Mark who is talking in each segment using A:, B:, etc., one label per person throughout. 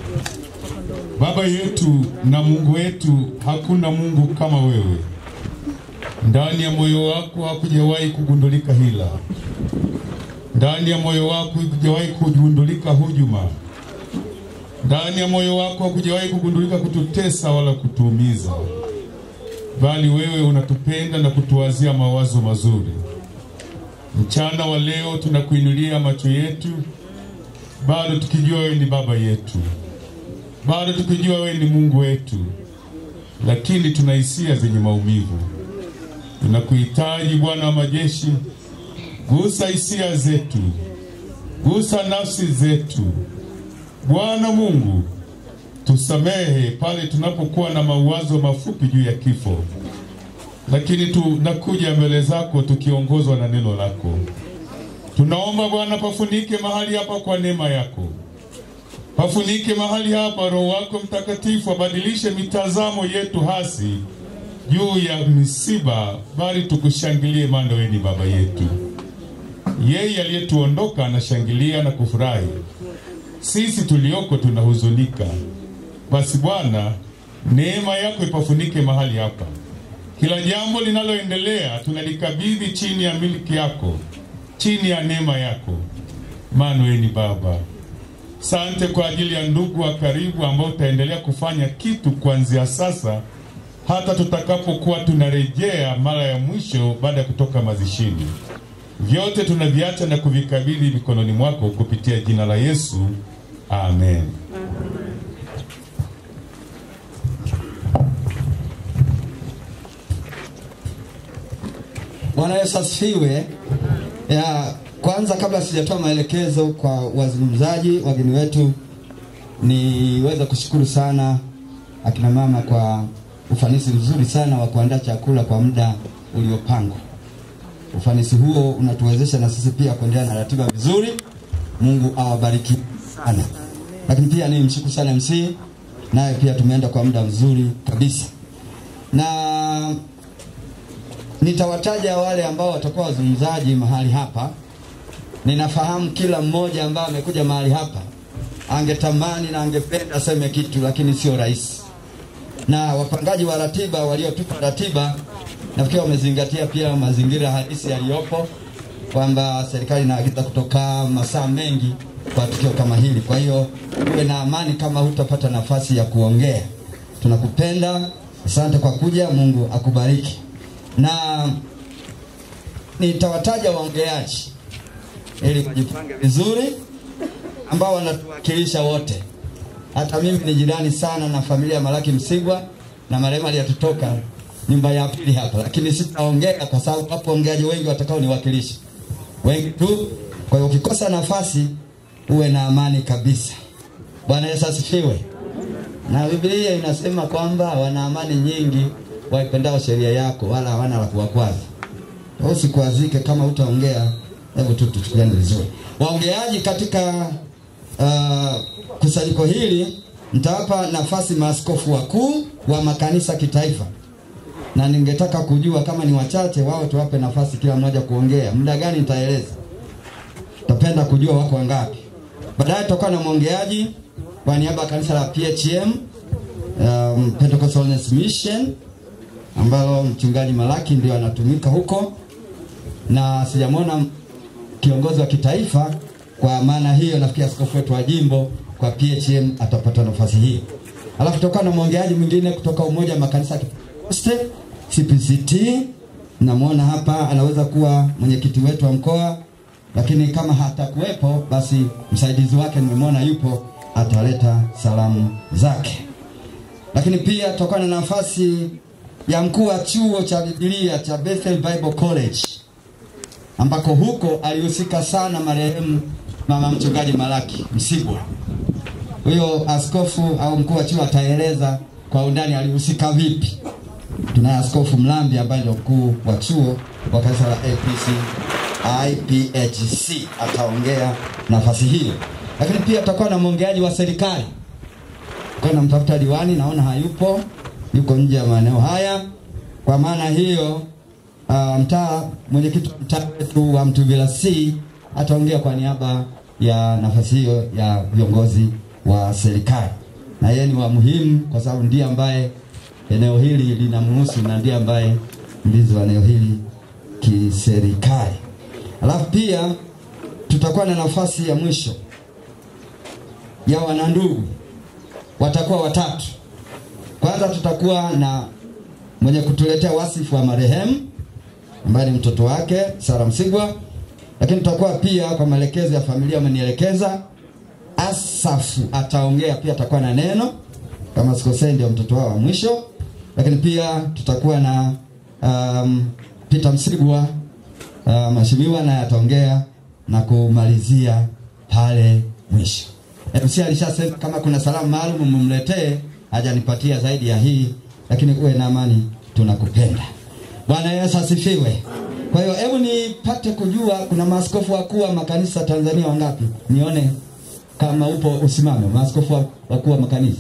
A: Baba yetu na Mungu wetu, hakuna Mungu kama wewe. Ndani ya moyo wako hakujawahi kugundulika hila, ndani ya moyo wako hakujawahi kugundulika hujuma, ndani ya moyo wako hakujawahi kugundulika kututesa wala kutuumiza, bali wewe unatupenda na kutuwazia mawazo mazuri. Mchana wa leo tunakuinulia macho yetu, bado tukijua wewe ni baba yetu, bado tukijua wewe ni Mungu wetu, lakini tuna hisia zenye maumivu. Tunakuhitaji Bwana wa majeshi, gusa hisia zetu, gusa nafsi zetu. Bwana Mungu, tusamehe pale tunapokuwa na mawazo mafupi juu ya kifo, lakini tunakuja mbele zako tukiongozwa na neno lako. Tunaomba Bwana, pafunike mahali hapa kwa neema yako, pafunike mahali hapa. Roho wako Mtakatifu abadilishe mitazamo yetu hasi juu ya misiba, bali tukushangilie, maana wewe ni baba yetu. Yeye aliyetuondoka anashangilia na kufurahi, sisi tulioko tunahuzunika. Basi Bwana, neema yako ipafunike mahali hapa. Kila jambo linaloendelea tunalikabidhi chini ya miliki yako, chini ya neema yako, maana wewe ni Baba. Sante kwa ajili ya ndugu wa karibu ambao utaendelea kufanya kitu kuanzia sasa hata tutakapokuwa tunarejea mara ya mwisho baada ya kutoka mazishini. Vyote tunaviacha na kuvikabidhi mikononi mwako kupitia jina la Yesu, amen.
B: Bwana Yesu asifiwe. Ya kwanza, kabla sijatoa maelekezo kwa wazungumzaji wageni wetu, niweze kushukuru sana akina mama kwa ufanisi mzuri sana wa kuandaa chakula kwa muda uliopangwa. Ufanisi huo unatuwezesha na sisi pia kuendelea na ratiba vizuri. Mungu awabariki sana. Lakini pia ni mshukuru sana MC, naye pia tumeenda kwa muda mzuri kabisa, na nitawataja wale ambao watakuwa wazungumzaji mahali hapa. Ninafahamu kila mmoja ambaye amekuja mahali hapa angetamani na angependa aseme kitu, lakini sio rahisi na wapangaji wa ratiba waliotupa ratiba nafikiri wamezingatia pia mazingira halisi yaliyopo, kwamba serikali inaagiza kutoka masaa mengi kwa tukio kama hili. Kwa hiyo uwe na amani kama hutapata nafasi ya kuongea. Tunakupenda, asante kwa kuja, Mungu akubariki. Na nitawataja waongeaji ili wajipange vizuri, ambao wanatuwakilisha wote hata mimi ni jirani sana na familia ya Malaki Msigwa na marehemu aliyetotoka nyumba ya pili hapa, lakini sitaongea kwa sababu wapo ongeaji wengi watakao niwakilisha wengi tu. Kwa hiyo ukikosa nafasi uwe na amani kabisa. Bwana Yesu asifiwe. Na Biblia inasema kwamba wana amani nyingi waipendao sheria yako, wala hawana la kuwakwaza. Usikwazike kama utaongea, hebu tu tuchukuliane vizuri. Waongeaji katika uh, kusanyiko hili nitawapa nafasi maaskofu wakuu wa makanisa kitaifa, na ningetaka kujua kama ni wachache wao, tuwape nafasi kila mmoja kuongea. Muda gani nitaeleza, tapenda kujua wako wangapi. Baadaye tutakuwa na mwongeaji kwa niaba ya kanisa la PHM um, Pentecostal Holiness Mission ambalo mchungaji Malaki ndio anatumika huko, na sijamwona kiongozi wa kitaifa kwa maana hiyo nafikiri askofu wetu wa jimbo kwa PHM atapata nafasi hiyo. Alafu tutakuwa na mwongeaji mwingine kutoka umoja wa makanisa ya Kipentekoste CPCT, namwona hapa anaweza kuwa mwenyekiti wetu wa mkoa, lakini kama hatakuwepo basi msaidizi wake nimemwona yupo, ataleta salamu zake. Lakini pia tutakuwa na nafasi ya mkuu wa chuo cha Biblia cha Bethel Bible College ambako huko alihusika sana marehemu mama mchungaji Malaki Msigwa. Huyo askofu au mkuu wa chuo ataeleza kwa undani alihusika vipi. Tunaye askofu Mlambi ambaye ndio mkuu wa chuo wa kanisa la APC IPHC ataongea nafasi hiyo, lakini pia tutakuwa na mwongeaji wa serikali kwa namtafuta diwani, naona hayupo, yuko nje ya maeneo haya. Kwa maana hiyo uh, mtaa mwenyekiti wa mtaa wetu wa Mtuvila C ataongea kwa niaba ya nafasi hiyo ya viongozi wa serikali, na yeye ni wa muhimu kwa sababu ndiye ambaye eneo hili linamhusu na ndiye ambaye mlinzi wa eneo hili kiserikali. Alafu pia tutakuwa na nafasi ya mwisho ya wanandugu, watakuwa watatu. Kwanza tutakuwa na mwenye kutuletea wasifu wa marehemu ambaye ni mtoto wake Sara Msigwa, lakini tutakuwa pia kwa maelekezo ya familia wamenielekeza, Asafu ataongea pia, atakuwa na neno kama sikosei, ndio mtoto wao wa mwisho, lakini pia tutakuwa na um, Peter Msigwa uh, mheshimiwa naye ataongea na kumalizia pale mwisho. MC alishasema kama kuna salamu maalum mumletee, hajanipatia zaidi ya hii, lakini uwe na amani, tunakupenda. Bwana Yesu asifiwe. Kwa hiyo hebu nipate kujua kuna maaskofu wakuu wa makanisa Tanzania wangapi? Nione kama upo usimame. Maaskofu wa- wakuu wa makanisa.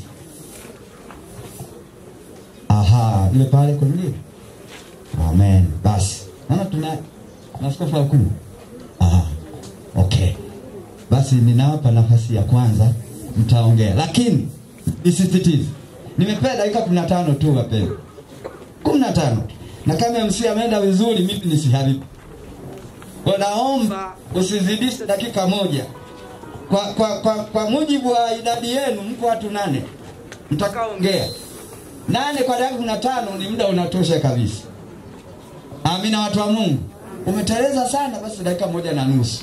B: Aha, ile pale kulia. Amen. Basi. Naona tuna maaskofu wakuu. Aha. Okay. Basi ninawapa nafasi ya kwanza mtaongea. Lakini nisisitize. Nimepewa dakika 15 tu wapendwa. 15 na kama MC ameenda vizuri, mimi nisiharibu. Kwa naomba usizidishe dakika moja. Kwa, kwa, kwa, kwa mujibu wa idadi yenu mko watu nane mtakaoongea. Nane kwa dakika kumi na tano ni muda unatosha kabisa. Amina, watu wa Mungu. Umeteleza sana, basi dakika moja na nusu.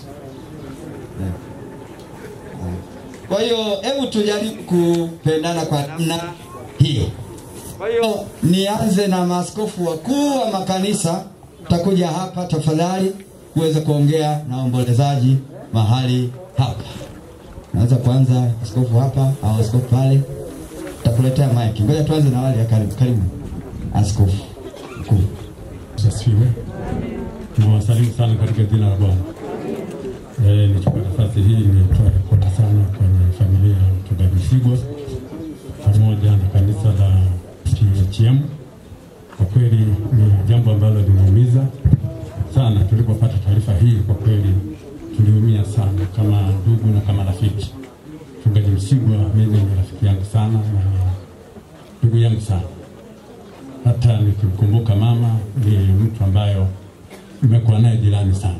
B: Kwa hiyo hebu tujaribu kupendana kwa namna hiyo. Kwa hiyo nianze na maaskofu wakuu wa makanisa, takuja hapa tafadhali uweze kuongea na waombolezaji mahali hapa. Naweza kuanza askofu hapa au askofu pale, takuletea mic. Ngoja tuanze na wale ya karibu. Karibu askofu mkuu.
C: Asifiwe. Nawasalimu sana katika jina la Bwana. Eh, nichukue nafasi hii nitoe pole sana kwenye familia ya mchungaji Msigwa pamoja na kanisa la THM. Kwa kweli ni jambo ambalo linaumiza sana. Tulipopata taarifa hii, kwa kweli tuliumia sana kama ndugu na kama rafiki. Mchungaji Msigwa mimi ni rafiki yangu sana na ndugu yangu sana hata nikimkumbuka mama ni mtu ambayo nimekuwa naye jirani sana.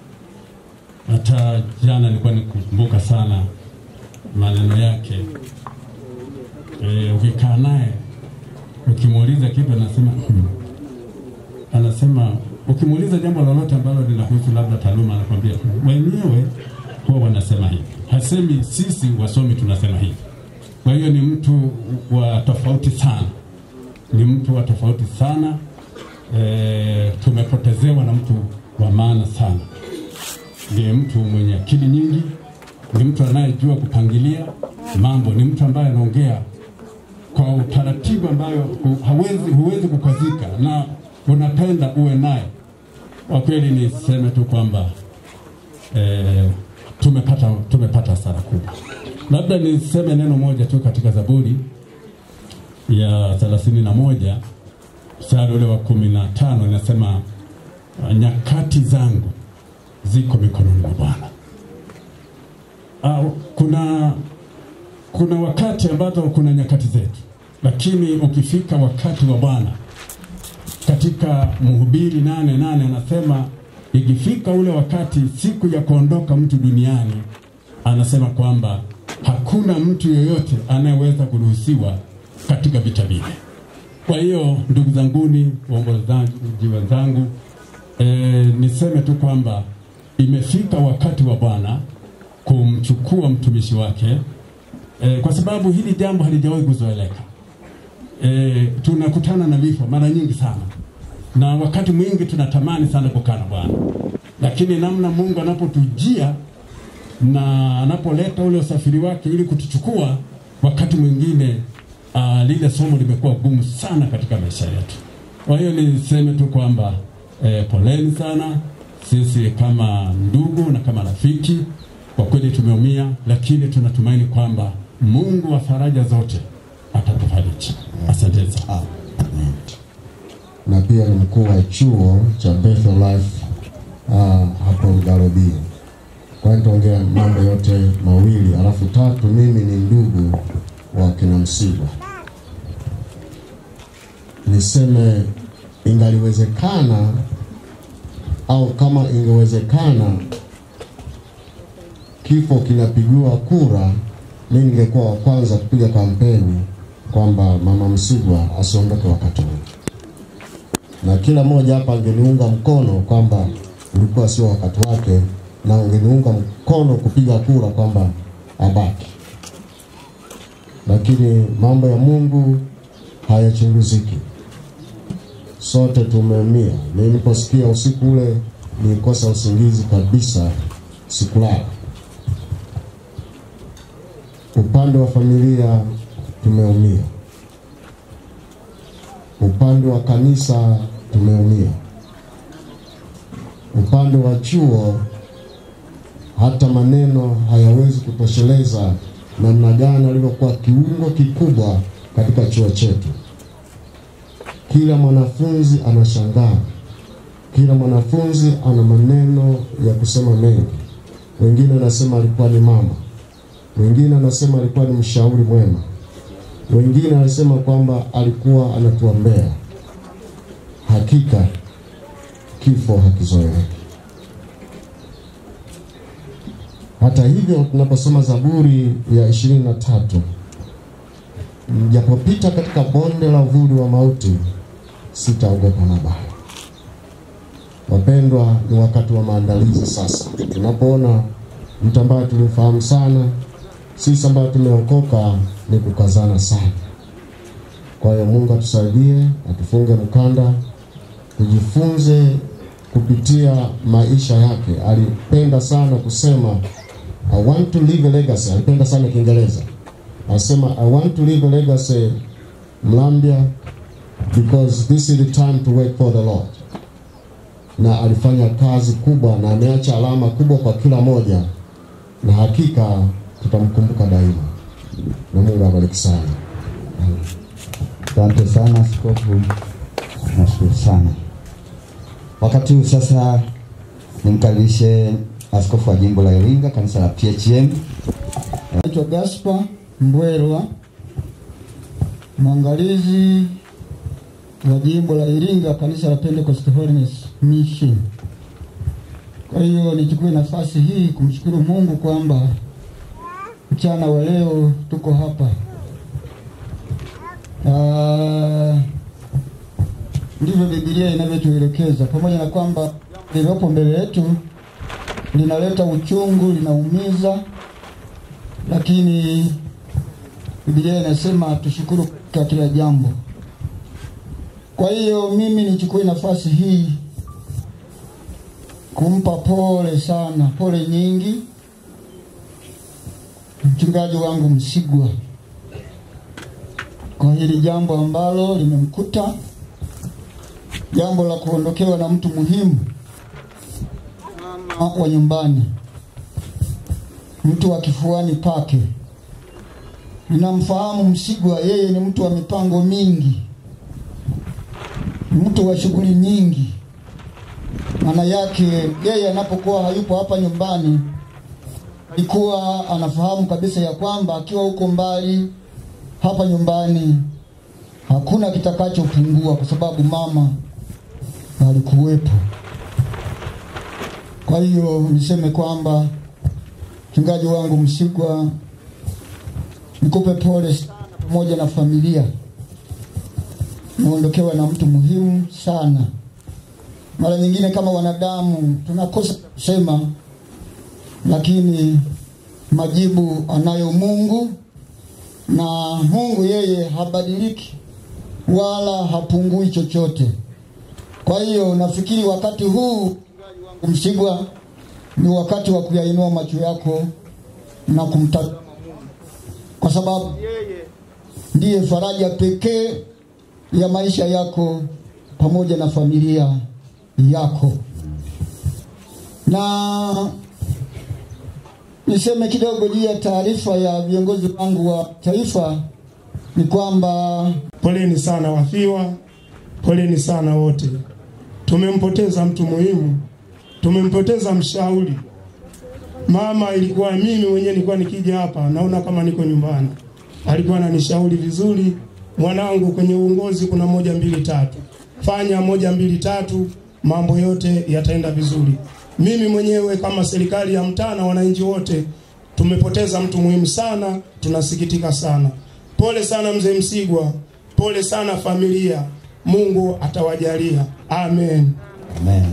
C: Hata jana nilikuwa nikumbuka sana maneno yake. E, ukikaa naye ukimuuliza kitu anasema hmm. Anasema ukimuuliza jambo lolote ambalo linahusu labda taaluma, anakwambia "Hmm." wenyewe huwa wanasema hivi, hasemi sisi wasomi tunasema hivi. Kwa hiyo ni mtu wa tofauti sana ni mtu wa tofauti sana e, tumepotezewa na mtu wa maana sana. Ni mtu mwenye akili nyingi, ni mtu anayejua kupangilia mambo, ni mtu ambaye anaongea kwa utaratibu ambayo hu- hawezi, huwezi kukwazika na unapenda uwe naye. Kwa kweli niseme tu kwamba e, tumepata tumepata hasara kubwa. Labda niseme neno moja tu katika Zaburi ya thelathini na moja mstari ule wa kumi na tano inasema nyakati zangu ziko mikononi mwa Bwana. Au, kuna kuna wakati ambazo kuna nyakati zetu, lakini ukifika wakati wa Bwana katika Mhubiri nane nane anasema ikifika ule wakati, siku ya kuondoka mtu duniani, anasema kwamba hakuna mtu yeyote anayeweza kuruhusiwa katika vita vile. Kwa hiyo ndugu zanguni, waombolezaji wenzangu, e, niseme tu kwamba imefika wakati wa Bwana kumchukua mtumishi wake e, kwa sababu hili jambo halijawahi kuzoeleka. E, tunakutana na vifo mara nyingi sana, na wakati mwingi tunatamani sana kukaa na Bwana, lakini namna Mungu anapotujia na anapoleta ule usafiri wake ili kutuchukua, wakati mwingine uh, lile somo limekuwa gumu sana katika maisha yetu. Kwa hiyo niseme tu kwamba eh, poleni sana sisi kama ndugu na kama rafiki, kwa kweli tumeumia, lakini tunatumaini kwamba Mungu wa faraja zote atatufariji. Asante sana.
B: Amen.
D: na pia ni mkuu wa chuo cha Bethel Life uh, hapo Garobia. Kwa hiyo nitaongea mambo yote mawili, alafu tatu, mimi ni ndugu wa kina Msigwa. Niseme ingaliwezekana au kama ingewezekana kifo kinapigiwa kura, mimi ningekuwa wa kwanza kupiga kampeni kwamba mama Msigwa asiondoke wakati huu, na kila mmoja hapa angeniunga mkono kwamba ulikuwa sio wakati wake, na ungeniunga mkono kupiga kura kwamba abaki. Lakini mambo ya Mungu hayachunguziki. Sote tumeumia. Mimi niliposikia usiku ule nilikosa usingizi kabisa, sikulala. Upande wa familia tumeumia, upande wa kanisa tumeumia, upande wa chuo hata maneno hayawezi kutosheleza namna gani alivyokuwa kiungo kikubwa katika chuo chetu. Kila mwanafunzi anashangaa, kila mwanafunzi ana maneno ya kusema mengi. Wengine anasema alikuwa ni mama, wengine anasema alikuwa ni mshauri mwema, wengine anasema kwamba alikuwa anatuombea. Hakika kifo hakizoeleki. Hata hivyo, tunaposoma Zaburi ya ishirini na tatu, mjapopita katika bonde la uvuli wa mauti, sitaogopa mabaya. Wapendwa, ni wakati wa maandalizi sasa. Tunapoona mtu ambaye tulimfahamu sana, sisi ambayo tumeokoka, ni kukazana sana. Kwa hiyo Mungu atusaidie, atufunge mkanda, tujifunze kupitia maisha yake. Alipenda sana kusema I want to leave a legacy. Alipenda sana Kiingereza, anasema I want to leave a legacy Mlambia because this is the time to work for the Lord. Na alifanya kazi kubwa na ameacha alama kubwa kwa kila moja, na hakika tutamkumbuka daima, na Mungu abariki sana.
B: Asante sana askofu, nashukuru sana. Wakati huu sasa nimkaribishe askofu wa jimbo la Iringa, kanisa la PHM.
E: Naitwa Gaspar Mbwerwa, mwangalizi wa jimbo la Iringa, kanisa la Pentecost Holiness Mission. Kwa hiyo nichukue nafasi hii kumshukuru Mungu kwamba mchana wa leo tuko hapa. Ah, ndivyo Biblia inavyotuelekeza, pamoja na kwamba lililopo mbele yetu linaleta uchungu, linaumiza, lakini Biblia inasema tushukuru katika kila jambo. Kwa hiyo mimi nichukue nafasi hii kumpa pole sana, pole nyingi mchungaji wangu Msigwa kwa hili jambo ambalo limemkuta, jambo la kuondokewa na mtu muhimu, mama wa nyumbani, mtu wa kifuani pake. Ninamfahamu Msigwa, yeye ni mtu wa mipango mingi, mtu wa shughuli nyingi. Maana yake yeye anapokuwa hayupo hapa nyumbani, alikuwa anafahamu kabisa ya kwamba akiwa huko mbali hapa nyumbani hakuna kitakachopungua, kwa sababu mama alikuwepo. Kwa hiyo niseme kwamba mchungaji wangu Msigwa, nikupe pole sana pamoja na familia, naondokewa na mtu muhimu sana. Mara nyingine kama wanadamu tunakosa kusema, lakini majibu anayo Mungu na Mungu yeye habadiliki wala hapungui chochote. Kwa hiyo nafikiri wakati huu Msigwa ni wakati wa kuyainua macho yako na kumtazama Mungu, kwa sababu yeye ndiye faraja pekee ya maisha yako pamoja na familia yako. Na niseme kidogo juu ya taarifa ya viongozi wangu wa taifa ni kwamba
F: Poleni sana wafiwa, poleni sana wote. Tumempoteza mtu muhimu, tumempoteza mshauri, Mama ilikuwa mimi mwenyewe nilikuwa nikija hapa naona kama niko nyumbani. Alikuwa ananishauri vizuri, mwanangu, kwenye uongozi kuna moja mbili tatu, fanya moja mbili tatu, mambo yote yataenda vizuri. Mimi mwenyewe kama serikali ya mtaa na wananchi wote tumepoteza mtu muhimu sana, tunasikitika sana. Pole sana mzee Msigwa, pole sana familia. Mungu atawajalia, amen.
B: Amen.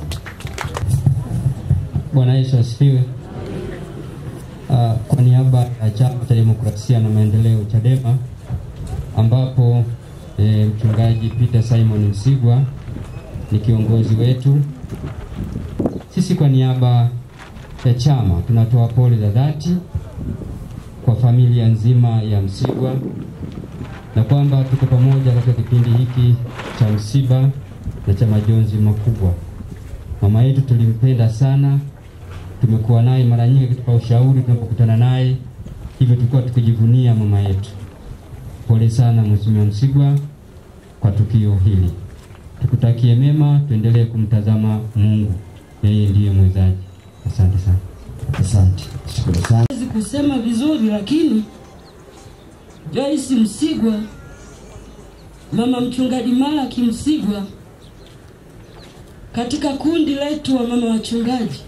G: Bwana Yesu asifiwe. Uh, kwa niaba ya Chama cha Demokrasia na Maendeleo Chadema, ambapo e, mchungaji Peter Simon Msigwa ni kiongozi wetu, sisi kwa niaba ya chama tunatoa pole za dhati kwa familia nzima ya Msigwa na kwamba tuko pamoja katika kipindi hiki cha msiba na cha majonzi makubwa. Mama yetu tulimpenda sana, tumekuwa naye mara nyingi kutupa ushauri tunapokutana naye, hivyo tulikuwa tukijivunia mama yetu. Pole sana Mheshimiwa Msigwa kwa tukio hili, tukutakie mema, tuendelee kumtazama Mungu, yeye ndiye mwezaji. Asante sana.
B: Asante, shukuru sana.
H: Siwezi kusema vizuri, lakini Joyce Msigwa, mama mchungaji Malaki Msigwa, katika kundi letu wa mama wachungaji,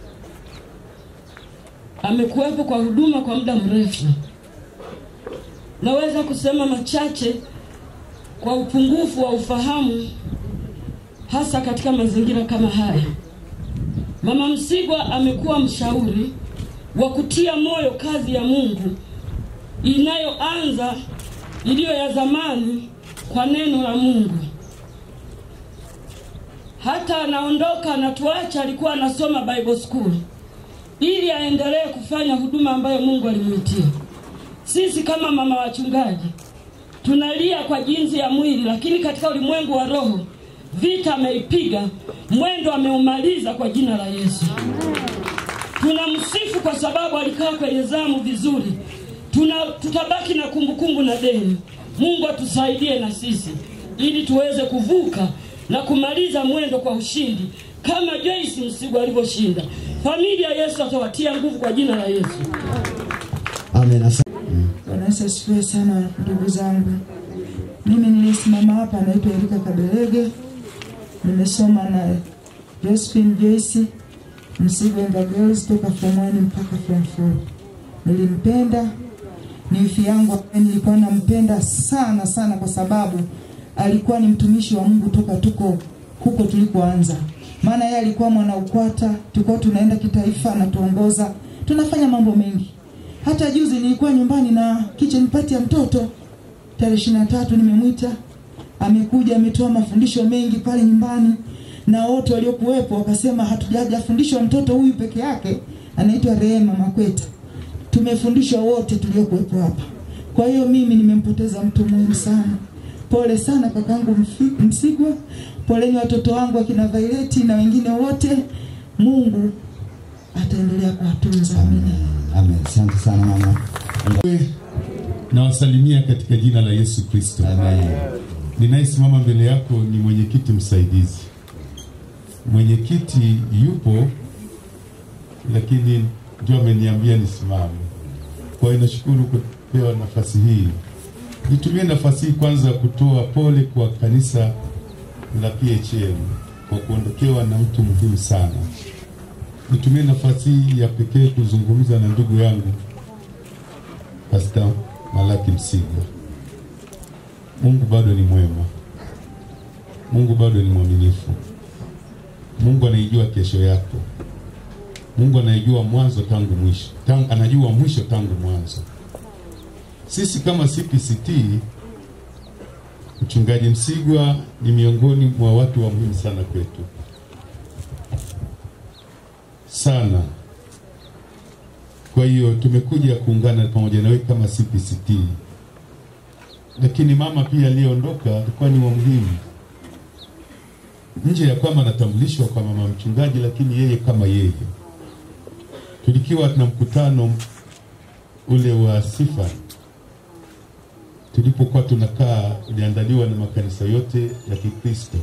H: amekuwepo kwa huduma kwa muda mrefu. Naweza kusema machache kwa upungufu wa ufahamu, hasa katika mazingira kama haya. Mama Msigwa amekuwa mshauri wa kutia moyo kazi ya Mungu inayoanza iliyo ya zamani kwa neno la Mungu. Hata anaondoka anatuacha, alikuwa anasoma Bible school ili aendelee kufanya huduma ambayo Mungu alimwitia. Sisi kama mama wachungaji tunalia kwa jinsi ya mwili, lakini katika ulimwengu wa roho vita ameipiga, mwendo ameumaliza kwa jina la Yesu. Tunamsifu kwa sababu alikaa kwenye zamu vizuri. Tuna, tutabaki na kumbukumbu na deni. Mungu atusaidie na sisi ili tuweze kuvuka na kumaliza mwendo kwa ushindi kama Joyce Msigwa alivyoshinda. Familia Yesu atawatia nguvu kwa jina la Yesu.
B: Amen. Asante.
I: Bwana Yesu asifiwe sana ndugu zangu. Mimi nilisimama hapa naitwa Erika Kabelege. Nimesoma na Josephine Joyce Msigwa and the Girls toka form 1 mpaka form 4. Nilimpenda ni wifi yangu ambaye nilikuwa nampenda sana sana kwa sababu alikuwa ni mtumishi wa Mungu toka tuko huko tulikoanza. Maana yeye alikuwa mwana UKWATA, tulikuwa tunaenda kitaifa anatuongoza, tunafanya mambo mengi. Hata juzi nilikuwa nyumbani na kitchen party ya mtoto tarehe ishirini na tatu nimemwita, amekuja ametoa mafundisho mengi pale nyumbani, na wote waliokuwepo wakasema hatujafundishwa mtoto huyu peke yake, anaitwa Rehema Makweta. Tumefundishwa wote tuliokuwepo hapa. Kwa hiyo mimi nimempoteza mtu muhimu sana. Pole sana kakangu Mfi- Msigwa, poleni watoto wangu akina Vaileti na wengine wote. Mungu ataendelea kuwatunza. Amina.
B: Amen. Asante sana mama.
A: Nawasalimia katika jina la Yesu Kristo.
B: Amen.
A: Ninayesimama mbele yako ni mwenyekiti msaidizi. Mwenyekiti yupo, lakini ndio ameniambia nisimame. Kwa hiyo nashukuru kupewa nafasi hii. Nitumie nafasi hii kwanza kutoa pole kwa kanisa la PHM kwa kuondokewa na mtu muhimu sana. Nitumie nafasi hii ya pekee kuzungumza na ndugu yangu Pastor Malaki Msigwa. Mungu bado ni mwema. Mungu bado ni mwaminifu. Mungu anaijua kesho yako. Mungu anaijua mwanzo tangu mwisho. Tangu, anajua mwisho tangu mwanzo. Sisi kama CPCT, mchungaji Msigwa ni miongoni mwa watu wa muhimu sana kwetu, sana. Kwa hiyo tumekuja kuungana pamoja nawe kama CPCT, lakini mama pia aliyeondoka alikuwa ni wa muhimu, nje ya kwamba anatambulishwa kwa mama mchungaji, lakini yeye kama yeye, tulikiwa tuna mkutano ule wa sifa tulipokuwa tunakaa, uliandaliwa na makanisa yote ya Kikristo,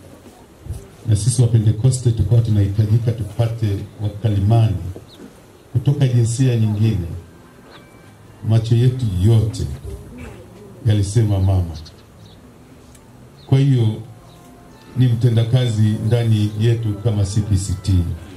A: na sisi wa Pentekoste tukawa tunahitajika tupate wakalimani kutoka jinsia nyingine, macho yetu yote yalisema mama. Kwa hiyo ni mtendakazi ndani yetu kama CPCT.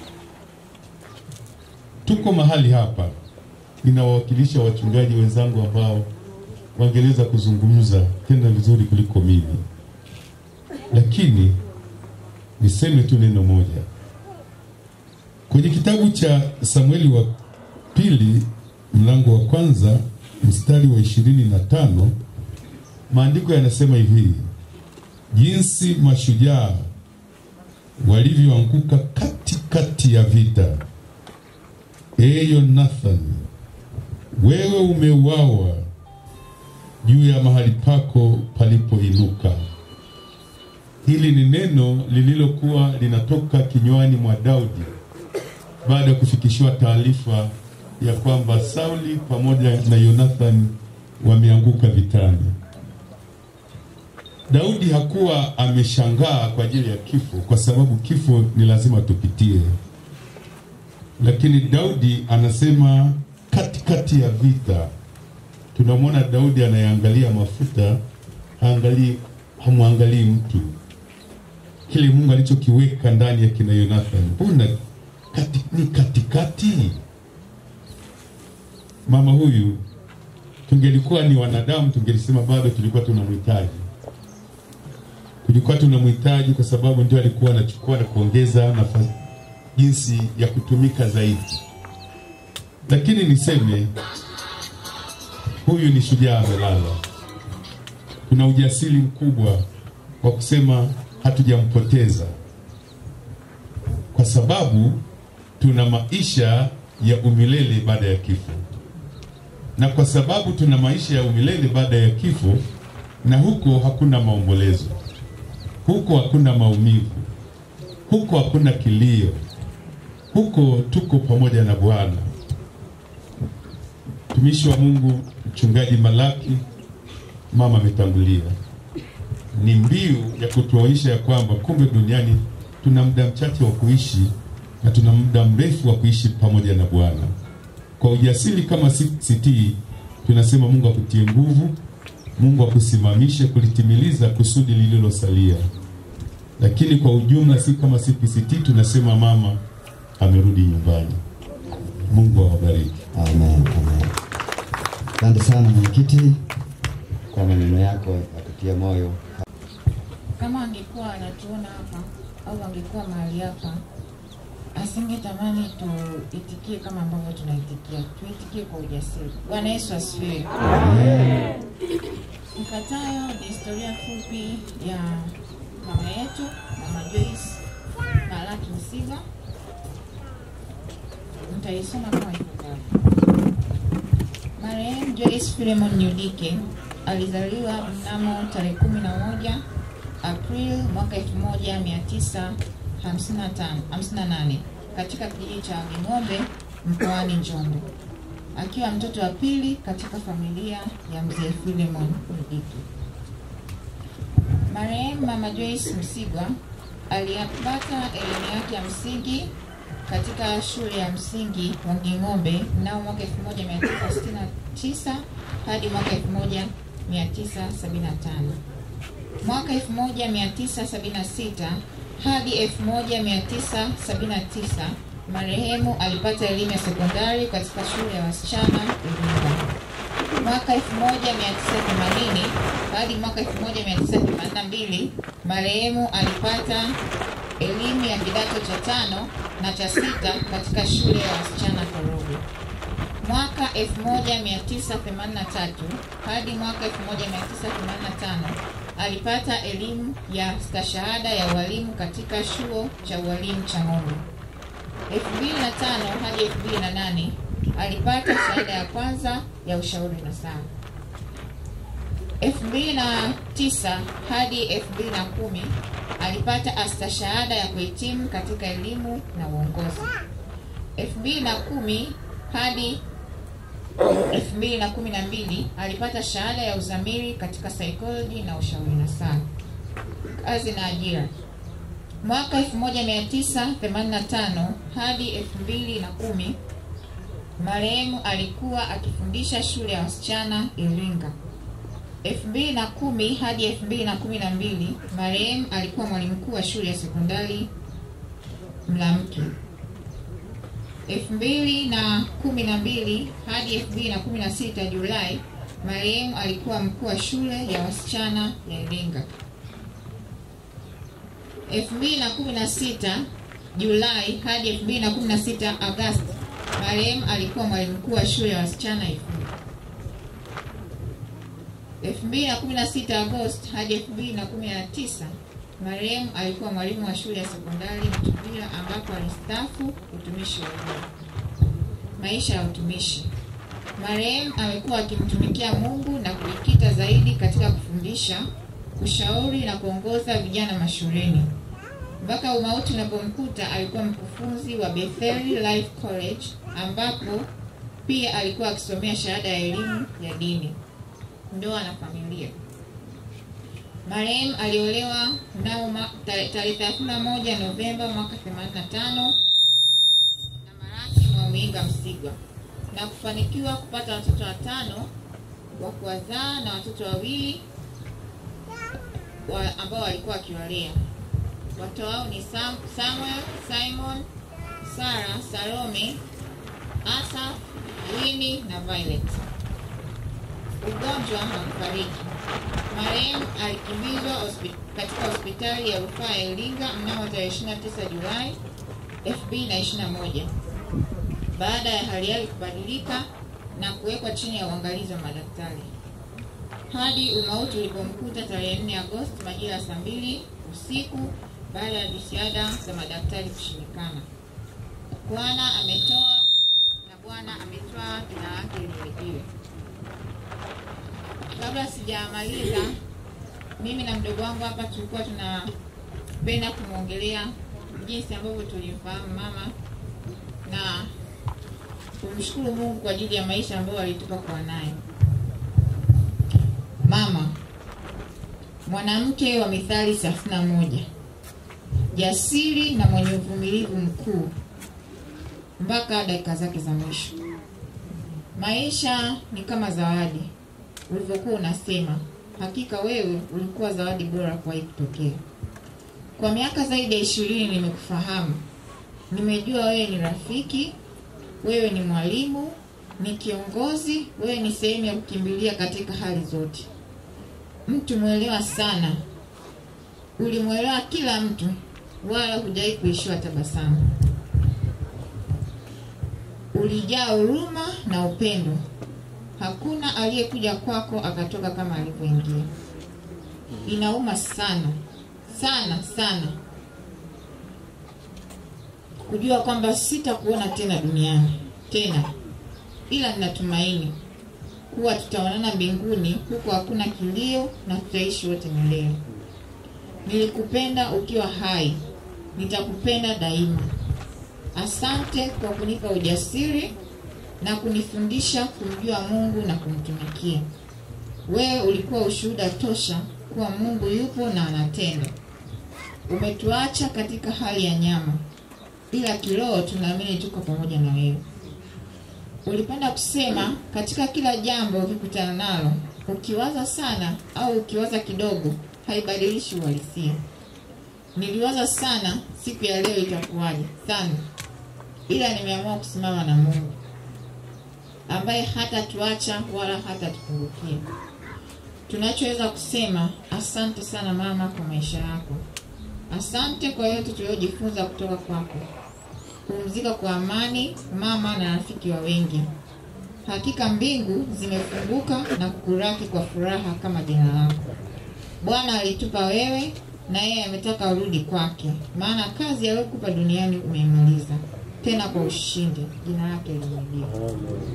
A: Tuko mahali hapa, ninawawakilisha wachungaji wenzangu ambao wangeweza kuzungumza tena vizuri kuliko mimi, lakini niseme tu neno moja. Kwenye kitabu cha Samueli wa pili mlango wa kwanza mstari wa ishirini na tano maandiko yanasema hivi: jinsi mashujaa walivyoanguka katikati ya vita. E Yonathan, wewe umeuawa juu ya mahali pako palipoinuka. Hili ni neno lililokuwa linatoka kinywani mwa Daudi baada ya kufikishiwa taarifa ya kwamba Sauli pamoja na Yonathan wameanguka vitani. Daudi hakuwa ameshangaa kwa ajili ya kifo, kwa sababu kifo ni lazima tupitie, lakini Daudi anasema katikati ya vita, tunamwona Daudi anayeangalia mafuta, haangalii hamwangalii mtu, kile Mungu alichokiweka ndani ya kina Yonathan, mbona kati, ni katikati. Mama huyu tungelikuwa ni wanadamu, tungelisema bado tulikuwa tunamhitaji tulikuwa tunamhitaji kwa sababu ndio alikuwa anachukua na kuongeza nafasi jinsi ya kutumika zaidi, lakini niseme huyu ni shujaa amelala. Kuna ujasiri mkubwa wa kusema hatujampoteza, kwa sababu tuna maisha ya umilele baada ya kifo, na kwa sababu tuna maisha ya umilele baada ya kifo, na huko hakuna maombolezo huko hakuna maumivu, huko hakuna kilio, huko tuko pamoja na Bwana. Mtumishi wa Mungu Mchungaji Malaki, mama ametangulia, ni mbiu ya kutuonyesha ya kwamba kumbe duniani tuna muda mchache wa kuishi na tuna muda mrefu wa kuishi pamoja na Bwana. Kwa ujasiri kama CCT tunasema Mungu akutie nguvu, Mungu akusimamishe kulitimiliza kusudi lililosalia. Lakini kwa ujumla, si kama CPCT tunasema mama amerudi nyumbani. Mungu awabariki.
B: Amen, amen. Asante sana mwenyekiti kwa maneno yako ya kutia moyo.
J: Kama angekuwa anatuona hapa au angekuwa mahali hapa, asingetamani tuitikie kama ambavyo tunaitikia, tuitikie kwa ujasiri. Bwana Yesu asifiwe. Ifuatayo ni historia fupi ya mama yetu, mama Joyce Malaki Msiga. Nitaisoma kama ifuatavyo. Marehemu Joyce Philemon Nyudike alizaliwa mnamo tarehe 11 Aprili mwaka 1958 katika kijiji cha Wanging'ombe mkoani Njombe, akiwa mtoto wa pili katika familia ya mzee Philemon Nyudike. Marehemu mama Joyce Msigwa aliyapata elimu yake ya msingi katika shule ya msingi Wanging'ombe mnamo mwaka 1969 hadi mwaka 1975. Mwaka 1976 hadi 1979 marehemu alipata elimu ya sekondari katika shule ya wasichana Iringa. Mwaka 1980 hadi mwaka 1982 marehemu alipata elimu ya kidato cha tano na cha sita katika shule ya wasichana Korogwe. Mwaka 1983 hadi mwaka 1985 alipata elimu ya stashahada ya ualimu katika chuo cha ualimu cha Ng'ombe. 2005 hadi 2008 alipata shahada ya kwanza ya ushauri na saa. 2009 hadi 2010 alipata astashahada ya kuhitimu katika elimu na uongozi. 2010 hadi 2012 alipata shahada ya uzamili katika psychology na ushauri nasaha. Kazi na ajira. Mwaka 1985 hadi 2010 Marehemu alikuwa akifundisha shule ya wasichana Iringa. 2010 hadi 2012 marehemu alikuwa mwalimu mkuu wa shule ya sekondari Mlamke. 2012 hadi 2016 Julai, marehemu alikuwa mkuu wa shule ya wasichana ya Iringa. 2016 Julai hadi 2016 Agosti, marehemu alikuwa mwalimu mkuu wa shule ya wasichana Ifunda. 2016 Agosti hadi 2019 marehemu alikuwa mwalimu wa shule ya sekondari Mtuvila ambapo alistaafu utumishi wa umma. Maisha ya utumishi. Marehemu amekuwa akimtumikia Mungu na kujikita zaidi katika kufundisha, kushauri na kuongoza vijana mashuleni. Mpaka umauti unapomkuta alikuwa mkufunzi wa Bethel Life College ambapo pia alikuwa akisomea shahada ya elimu ya dini. Ndoa na familia. Marehemu aliolewa mnamo ma- tare- tarehe 31 Novemba mwaka 85 na Maraki Mwamwinga Msigwa na kufanikiwa kupata watoto watano wa kuwazaa na watoto wawili wa, ambao walikuwa wakiwalea. Watoto wao ni Sam, Samuel, Simon, Sara, Salome, Asa, Winnie na Violet. Ugonjwa na kufariki. Marehemu alikimbizwa hospi- katika hospitali ya rufaa ya Iringa mnamo tarehe 29 Julai 2021 baada ya hali yake kubadilika na kuwekwa chini ya uangalizi wa madaktari hadi umauti ulipomkuta tarehe 4 Agosti majira ya saa mbili usiku baada ya jitihada za madaktari kushindikana. Bwana ametoa na Bwana ametwaa, jina lake lihimidiwe. Kabla sijamaliza, mimi na mdogo wangu hapa tulikuwa tunapenda kumwongelea jinsi ambavyo tulimfahamu mama na kumshukuru Mungu kwa ajili ya maisha ambayo alitupa kuwa naye. Mama, mwanamke wa Mithali 31, jasiri na mwenye uvumilivu mkuu mpaka dakika zake za mwisho. Maisha ni kama zawadi, ulivyokuwa unasema, hakika wewe ulikuwa zawadi bora kuwahi kutokea. Kwa miaka zaidi ya ishirini nimekufahamu, nimejua wewe ni rafiki, wewe ni mwalimu, ni kiongozi, wewe ni sehemu ya kukimbilia katika hali zote. Mtu mwelewa sana, ulimwelewa kila mtu, wala hujawahi kuishiwa tabasamu. Ulijaa huruma na upendo. Hakuna aliyekuja kwako akatoka kama alivyoingia. Inauma sana sana sana kujua kwamba sitakuona tena duniani tena, ila ninatumaini kuwa tutaonana mbinguni, huko hakuna kilio na tutaishi wote milele. Nilikupenda ukiwa hai, nitakupenda daima. Asante kwa kunipa ujasiri na kunifundisha kumjua Mungu na kumtumikia. Wewe ulikuwa ushuhuda tosha kuwa Mungu yupo na anatenda. Umetuacha katika hali ya nyama, ila kiroho tunaamini tuko pamoja na wewe. Ulipenda kusema katika kila jambo ukikutana nalo, ukiwaza sana au ukiwaza kidogo, haibadilishi uhalisia. Niliwaza sana siku ya leo itakuwaje sana, ila nimeamua kusimama na Mungu ambaye hatatuacha wala hatatupungukia. Tunachoweza kusema asante sana mama kwa maisha yako. Asante kwa yote tuliyojifunza kutoka kwako. Pumzika kwa amani mama na rafiki wa wengi. Hakika mbingu zimefunguka na kukuraki kwa furaha kama jina lako. Bwana alitupa wewe na yeye ametaka urudi kwake, maana kazi aliyokupa duniani umeimaliza tena kwa ushindi. Jina lake lihimidiwe.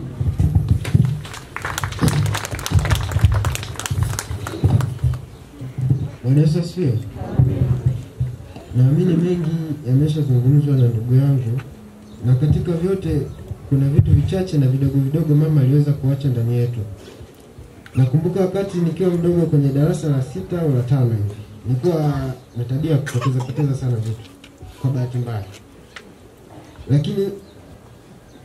K: Bwana Yesu asifiwe. Naamini mengi yameshazungumzwa na ndugu yangu, na katika vyote kuna vitu vichache na vidogo vidogo mama aliweza kuacha ndani yetu. Nakumbuka wakati nikiwa mdogo kwenye darasa la sita au la tano hivi, nilikuwa na tabia ya kupoteza poteza sana vitu kwa bahati mbaya, lakini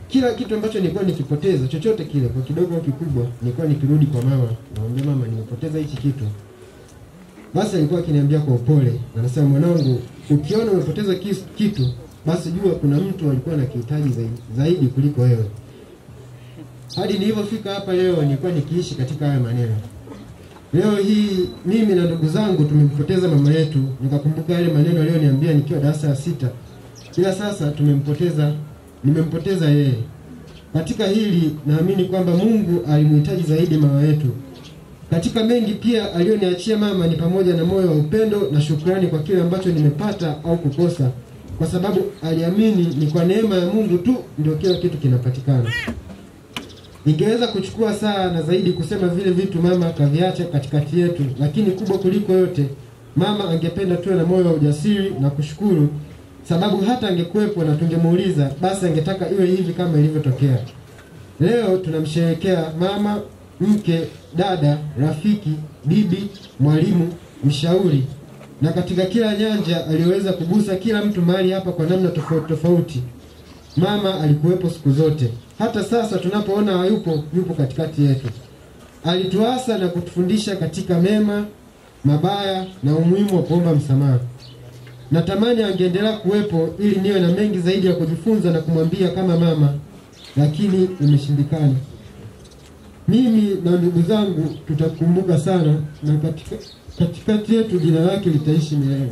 K: kila kitu ambacho nilikuwa nikipoteza chochote kile kwa kidogo au kikubwa, nilikuwa nikirudi kwa mama, namwambia mama, nimepoteza hichi kitu. Basi alikuwa akiniambia kwa upole, anasema mwanangu, ukiona umepoteza kis- kitu, basi jua kuna mtu alikuwa anakihitaji zaidi, zaidi kuliko wewe. Hadi nilivyofika hapa leo, nilikuwa nikiishi katika haya maneno. Leo hii mimi na ndugu zangu tumempoteza mama yetu, nikakumbuka yale maneno aliyoniambia nikiwa darasa la sita, ila sasa tumempoteza, nimempoteza yeye. Katika hili naamini kwamba Mungu alimhitaji zaidi mama yetu. Katika mengi pia aliyoniachia mama ni pamoja na moyo wa upendo na shukrani kwa kile ambacho nimepata au kukosa, kwa sababu aliamini ni kwa neema ya Mungu tu ndio kila kitu kinapatikana. Ningeweza kuchukua saa na zaidi kusema vile vitu mama kaviacha katikati yetu, lakini kubwa kuliko yote, mama angependa tuwe na moyo wa ujasiri na kushukuru, sababu hata angekuwepo na tungemuuliza, basi angetaka iwe hivi kama ilivyotokea. Leo tunamsherehekea mama, mke, dada, rafiki, bibi, mwalimu, mshauri, na katika kila nyanja aliyoweza kugusa kila mtu mahali hapa kwa namna tofauti tofauti. Mama alikuwepo siku zote, hata sasa tunapoona hayupo, yupo katikati yetu. Alituasa na kutufundisha katika mema, mabaya na umuhimu wa kuomba msamaha. Natamani angeendelea kuwepo ili niwe na mengi zaidi ya kujifunza na kumwambia kama mama, lakini imeshindikana. Mimi na ndugu zangu tutakumbuka sana, na katika katikati yetu jina lake litaishi milele.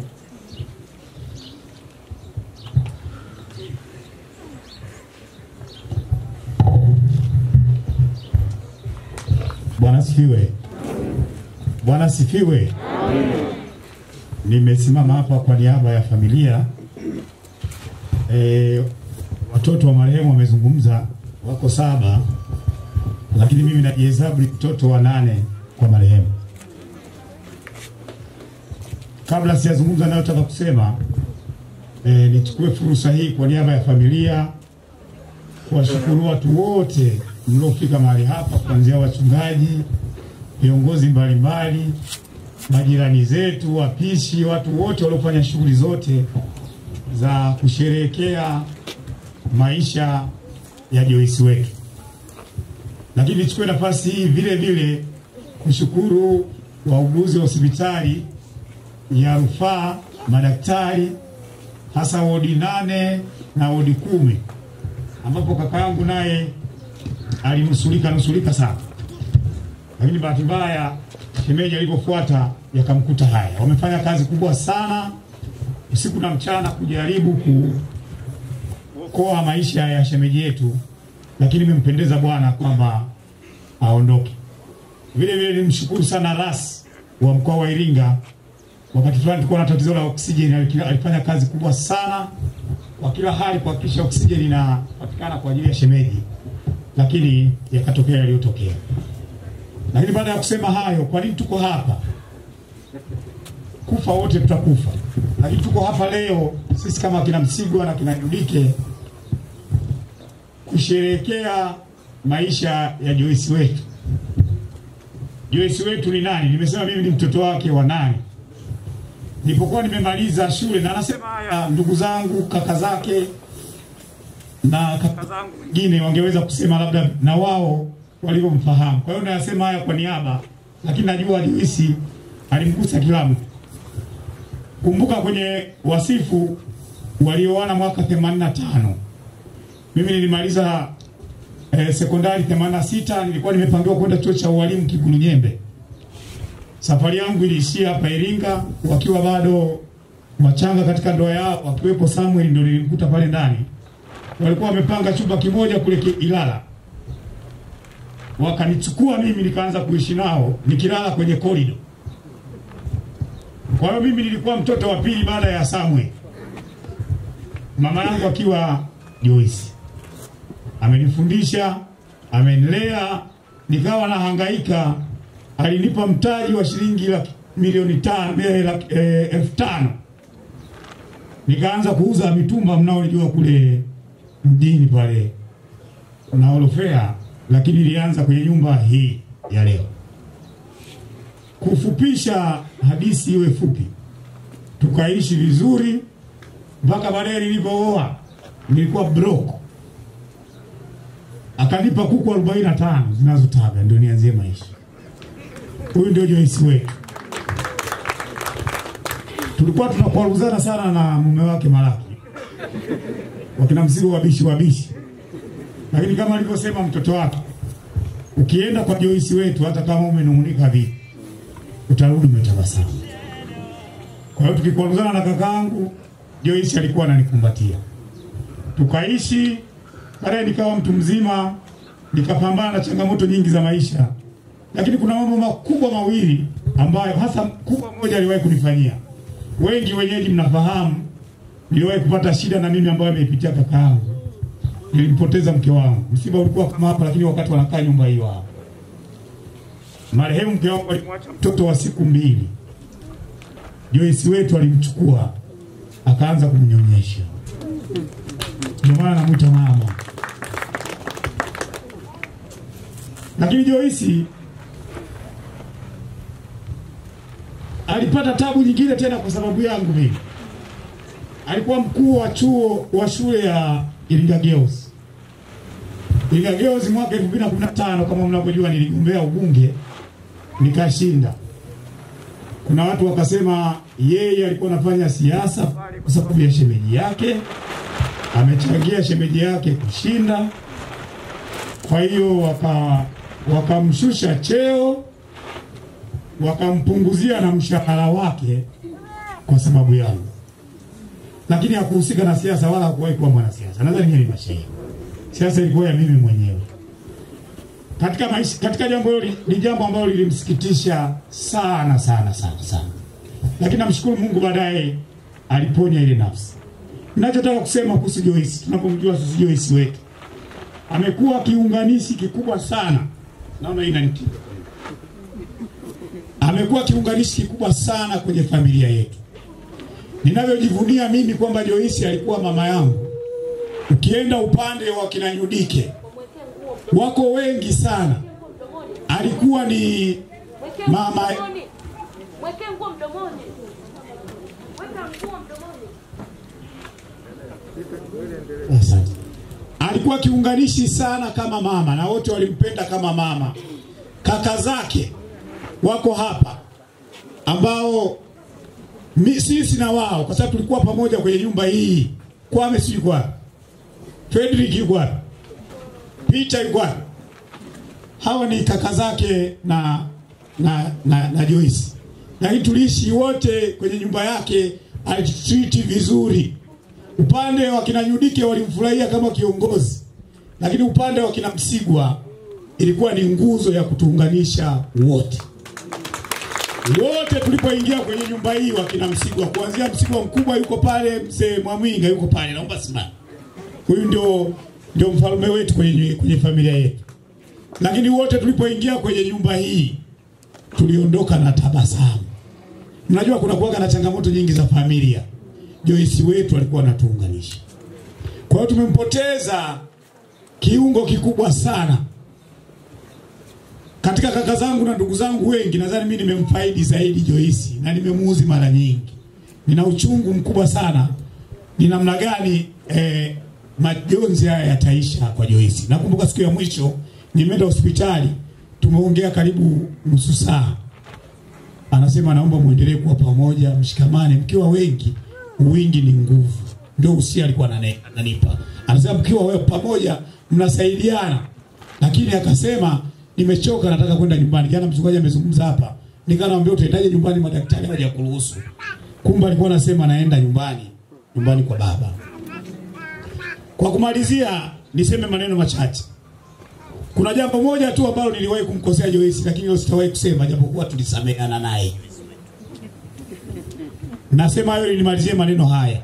L: Bwana sifiwe. Bwana sifiwe. Nimesimama hapa kwa niaba ya familia. E, watoto wa marehemu wamezungumza, wako saba, lakini mimi najihesabu ni mtoto wa nane kwa marehemu. Kabla sijazungumza nayotaka kusema, e, nichukue fursa hii kwa niaba ya familia kuwashukuru watu wote mliofika mahali hapa, kuanzia wachungaji, viongozi mbalimbali, majirani zetu, wapishi, watu wote waliofanya shughuli zote za kusherehekea maisha ya Joyce wetu. Lakini nichukue nafasi hii vile vile kushukuru wauguzi wa hospitali ya rufaa, madaktari, hasa wodi nane na wodi kumi ambapo kaka yangu naye alinusurika nusurika sana, lakini bahati mbaya shemeji alipofuata yakamkuta haya. Wamefanya kazi kubwa sana usiku na mchana kujaribu kuokoa maisha ya shemeji yetu, lakini imempendeza Bwana kwamba aondoke. Vile vile nimshukuru sana ras wa mkoa wa Iringa. Wakati fulani tulikuwa na tatizo la oksijeni, alifanya kazi kubwa sana kwa kila hali kuhakikisha oksijeni inapatikana kwa ajili ya shemeji, lakini yakatokea yaliyotokea. Lakini baada ya kusema hayo, kwa nini tuko hapa? Kufa wote tutakufa, lakini tuko hapa leo sisi kama kina Msigwa na kina Judike kusherehekea maisha ya Joyce wetu. Joyce wetu ni nani? Nimesema mimi ni mtoto wake wa nani nilipokuwa nimemaliza shule, na anasema haya ndugu zangu, kaka zake na kaka zangu wengine wangeweza kusema labda na wao walivyomfahamu. Kwa hiyo nayasema haya kwa niaba, lakini najua Joyce alimgusa kila mtu. Kumbuka kwenye wasifu walioana mwaka 85 mimi nilimaliza eh, sekondari 86 nilikuwa nimepangiwa kwenda chuo cha ualimu Kigulu Nyembe. Safari yangu iliishia hapa Iringa, wakiwa bado wachanga katika ndoa yao, wakiwepo Samuel, ndio nilimkuta pale ndani. Walikuwa wamepanga chumba kimoja kule ki- Ilala, wakanichukua mimi nikaanza kuishi nao nikilala kwenye korido. Kwa hiyo mimi nilikuwa mtoto wa pili baada ya Samuel, mama yangu akiwa Joyce. Amenifundisha, amenilea, nikawa nahangaika alinipa mtaji wa shilingi laki, milioni tano eh, laki, eh, elfu tano nikaanza kuuza mitumba mnaojua kule mjini pale na orofea, lakini ilianza kwenye nyumba hii ya leo. Kufupisha hadithi iwe fupi, tukaishi vizuri mpaka baadaye nilipooa, nilikuwa broke, akanipa kuku 45 zinazotaga ndio nianzie maisha. Huyu ndio Joyce wetu. Tulikuwa tunakwaruzana sana na mume wake Malaki, wakina mzigo wabishi wabishi, lakini kama alivyosema mtoto wake, ukienda kwa Joyce wetu, hata kama umenung'unika vipi, utarudi umetabasamu. Kwa hiyo tukikwaruzana na kakaangu Joyce alikuwa ananikumbatia, tukaishi. Baadaye nikawa mtu mzima, nikapambana na changamoto nyingi za maisha, lakini kuna mambo makubwa mawili ambayo hasa kubwa moja aliwahi kunifanyia. Wengi wenyeji mnafahamu, niliwahi kupata shida na mimi ambayo ameipitia kakaangu. Nilimpoteza mke wangu, msiba ulikuwa kama hapa, lakini wakati wanakaa nyumba hiyo hapa, marehemu mke wangu alimwacha mtoto wa siku mbili. Joyce wetu alimchukua akaanza kumnyonyesha, ndio maana namwita mama. Lakini Joyce alipata tabu nyingine tena kwa sababu yangu mimi. Alikuwa mkuu wa chuo wa shule ya Iringa Girls. Iringa Girls mwaka 2015 kama mnavyojua niligombea ubunge nikashinda. Kuna watu wakasema yeye alikuwa anafanya siasa pale kwa sababu ya shemeji yake, amechangia shemeji yake kushinda. Kwa hiyo waka wakamshusha cheo, wakampunguzia na mshahara wake kwa sababu yangu, lakini hakuhusika na siasa wala hakuwahi kuwa mwanasiasa. Nadhani nyinyi ni mashahidi, siasa ilikuwa ya mimi mwenyewe katika maisha, katika jambo hilo ni jambo ambalo lilimsikitisha sana sana sana sana, lakini namshukuru Mungu, baadaye aliponya ile nafsi. Ninachotaka kusema kuhusu Joyce, tunapomjua sisi Joyce wetu, amekuwa kiunganishi kikubwa sana. Naona hii inanitia, amekuwa kiunganishi kikubwa sana kwenye familia yetu. Ninavyojivunia mimi kwamba Joyce alikuwa mama yangu. Ukienda upande wa kina Nyudike wako wengi sana, alikuwa ni mama
M: Mweke nguo mdomoni. Weka nguo mdomoni.
L: Asante. Alikuwa kiunganishi sana kama mama na wote walimpenda kama mama. Kaka zake wako hapa ambao mi, sisi na wao kwa sababu tulikuwa pamoja kwenye nyumba hii. Kwame si yuko wapi? Frederick yuko wapi? Peter yuko wapi? Hawa ni kaka zake na na na, na Joyce. Lakini tuliishi wote kwenye nyumba yake, alitreat vizuri. Upande wa kina Nyudike walimfurahia kama kiongozi, lakini upande wa kina Msigwa ilikuwa ni nguzo ya kutuunganisha wote wote. Tulipoingia kwenye nyumba hii, wakina Msigwa, kuanzia Msigwa mkubwa yuko pale, mzee Mwamwinga yuko pale, naomba simama. Huyu ndio ndio mfalme wetu kwenye, kwenye familia yetu. Lakini wote tulipoingia kwenye nyumba hii tuliondoka na tabasamu. Mnajua kuna kuwaga na changamoto nyingi za familia. Joyce wetu alikuwa anatuunganisha. Kwa hiyo tumempoteza kiungo kikubwa sana katika kaka zangu na ndugu zangu wengi. Nadhani mimi nimemfaidi zaidi Joyce na nimemuuzi mara nyingi. Nina uchungu mkubwa sana ni namna gani eh, majonzi haya yataisha kwa Joyce. Nakumbuka siku ya mwisho nimeenda hospitali, tumeongea karibu nusu saa. Anasema naomba muendelee kuwa pamoja, mshikamane, mkiwa wengi wingi ni nguvu. Ndio usia alikuwa anane- ananipa. Anasema mkiwa wewe pamoja mnasaidiana, lakini akasema nimechoka, nataka kwenda nyumbani. Jana mchungaji amezungumza hapa, nikanamwambia utaendaje nyumbani, madaktari hawajakuruhusu. Kumbe alikuwa anasema naenda nyumbani, nyumbani kwa baba. Kwa kumalizia, niseme maneno machache. Kuna jambo moja tu ambalo niliwahi kumkosea Joyce, lakini hilo sitawahi kusema, japokuwa tulisameheana naye. Nasema hayo ili nimalizie maneno haya.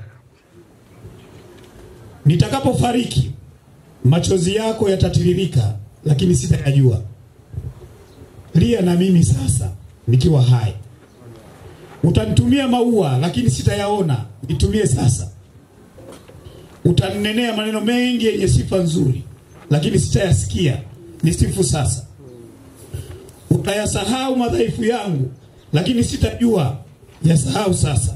L: Nitakapofariki machozi yako yatatiririka, lakini sitayajua. Lia na mimi sasa nikiwa hai. Utanitumia maua, lakini sitayaona, nitumie sasa. Utaninenea maneno mengi yenye sifa nzuri, lakini sitayasikia, nisifu sasa. Utayasahau madhaifu yangu, lakini sitajua yasahau sasa.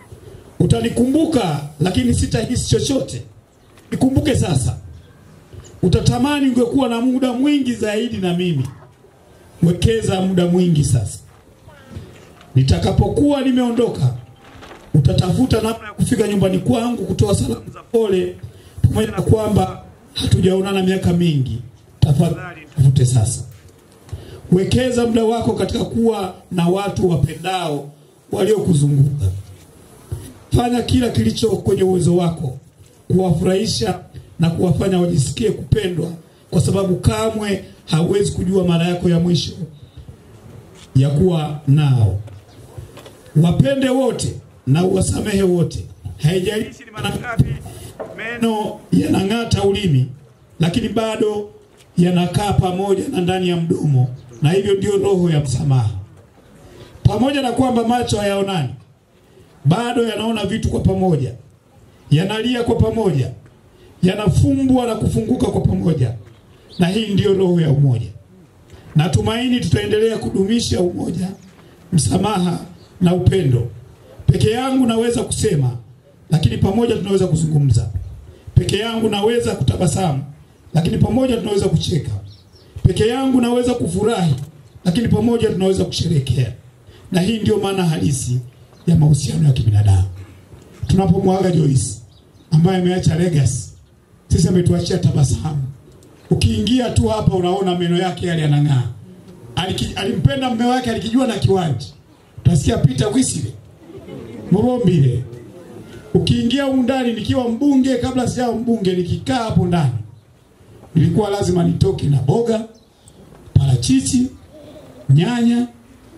L: Utanikumbuka lakini sitahisi chochote, nikumbuke sasa. utatamani ungekuwa na muda mwingi zaidi na mimi. Wekeza muda mwingi sasa. Nitakapokuwa nimeondoka, utatafuta namna ya kufika nyumbani kwangu kutoa salamu za pole, pamoja na kwamba hatujaonana miaka mingi. Tafadhali tafute sasa. Wekeza muda wako katika kuwa na watu wapendao waliokuzunguka. Fanya kila kilicho kwenye uwezo wako kuwafurahisha na kuwafanya wajisikie kupendwa, kwa sababu kamwe hauwezi kujua mara yako ya mwisho ya kuwa nao. Wapende wote na uwasamehe wote, haijalishi ni mara ngapi meno yanang'ata ulimi, lakini bado yanakaa pamoja na ndani ya mdomo, na hivyo ndio roho ya msamaha. Pamoja na kwamba macho hayaonani, bado yanaona vitu kwa pamoja, yanalia kwa pamoja, yanafumbwa na kufunguka kwa pamoja, na hii ndiyo roho ya umoja. Natumaini tutaendelea kudumisha umoja, msamaha na upendo. Peke yangu naweza kusema, lakini pamoja tunaweza kuzungumza. Peke yangu naweza kutabasamu, lakini pamoja tunaweza kucheka. Peke yangu naweza kufurahi, lakini pamoja tunaweza kusherehekea. Na hii ndio maana halisi ya mahusiano ya kibinadamu. Tunapomwaga Joyce ambaye ameacha legacy, sisi ametuachia tabasamu. Ukiingia tu hapa unaona meno yake yale yanang'aa. Aliki, alimpenda mume wake alikijua na kiwanja. Utasikia Peter Wisile Mubombile. Ukiingia humu ndani nikiwa mbunge, kabla sijawa mbunge, nikikaa hapo ndani ilikuwa lazima nitoke na boga, parachichi, nyanya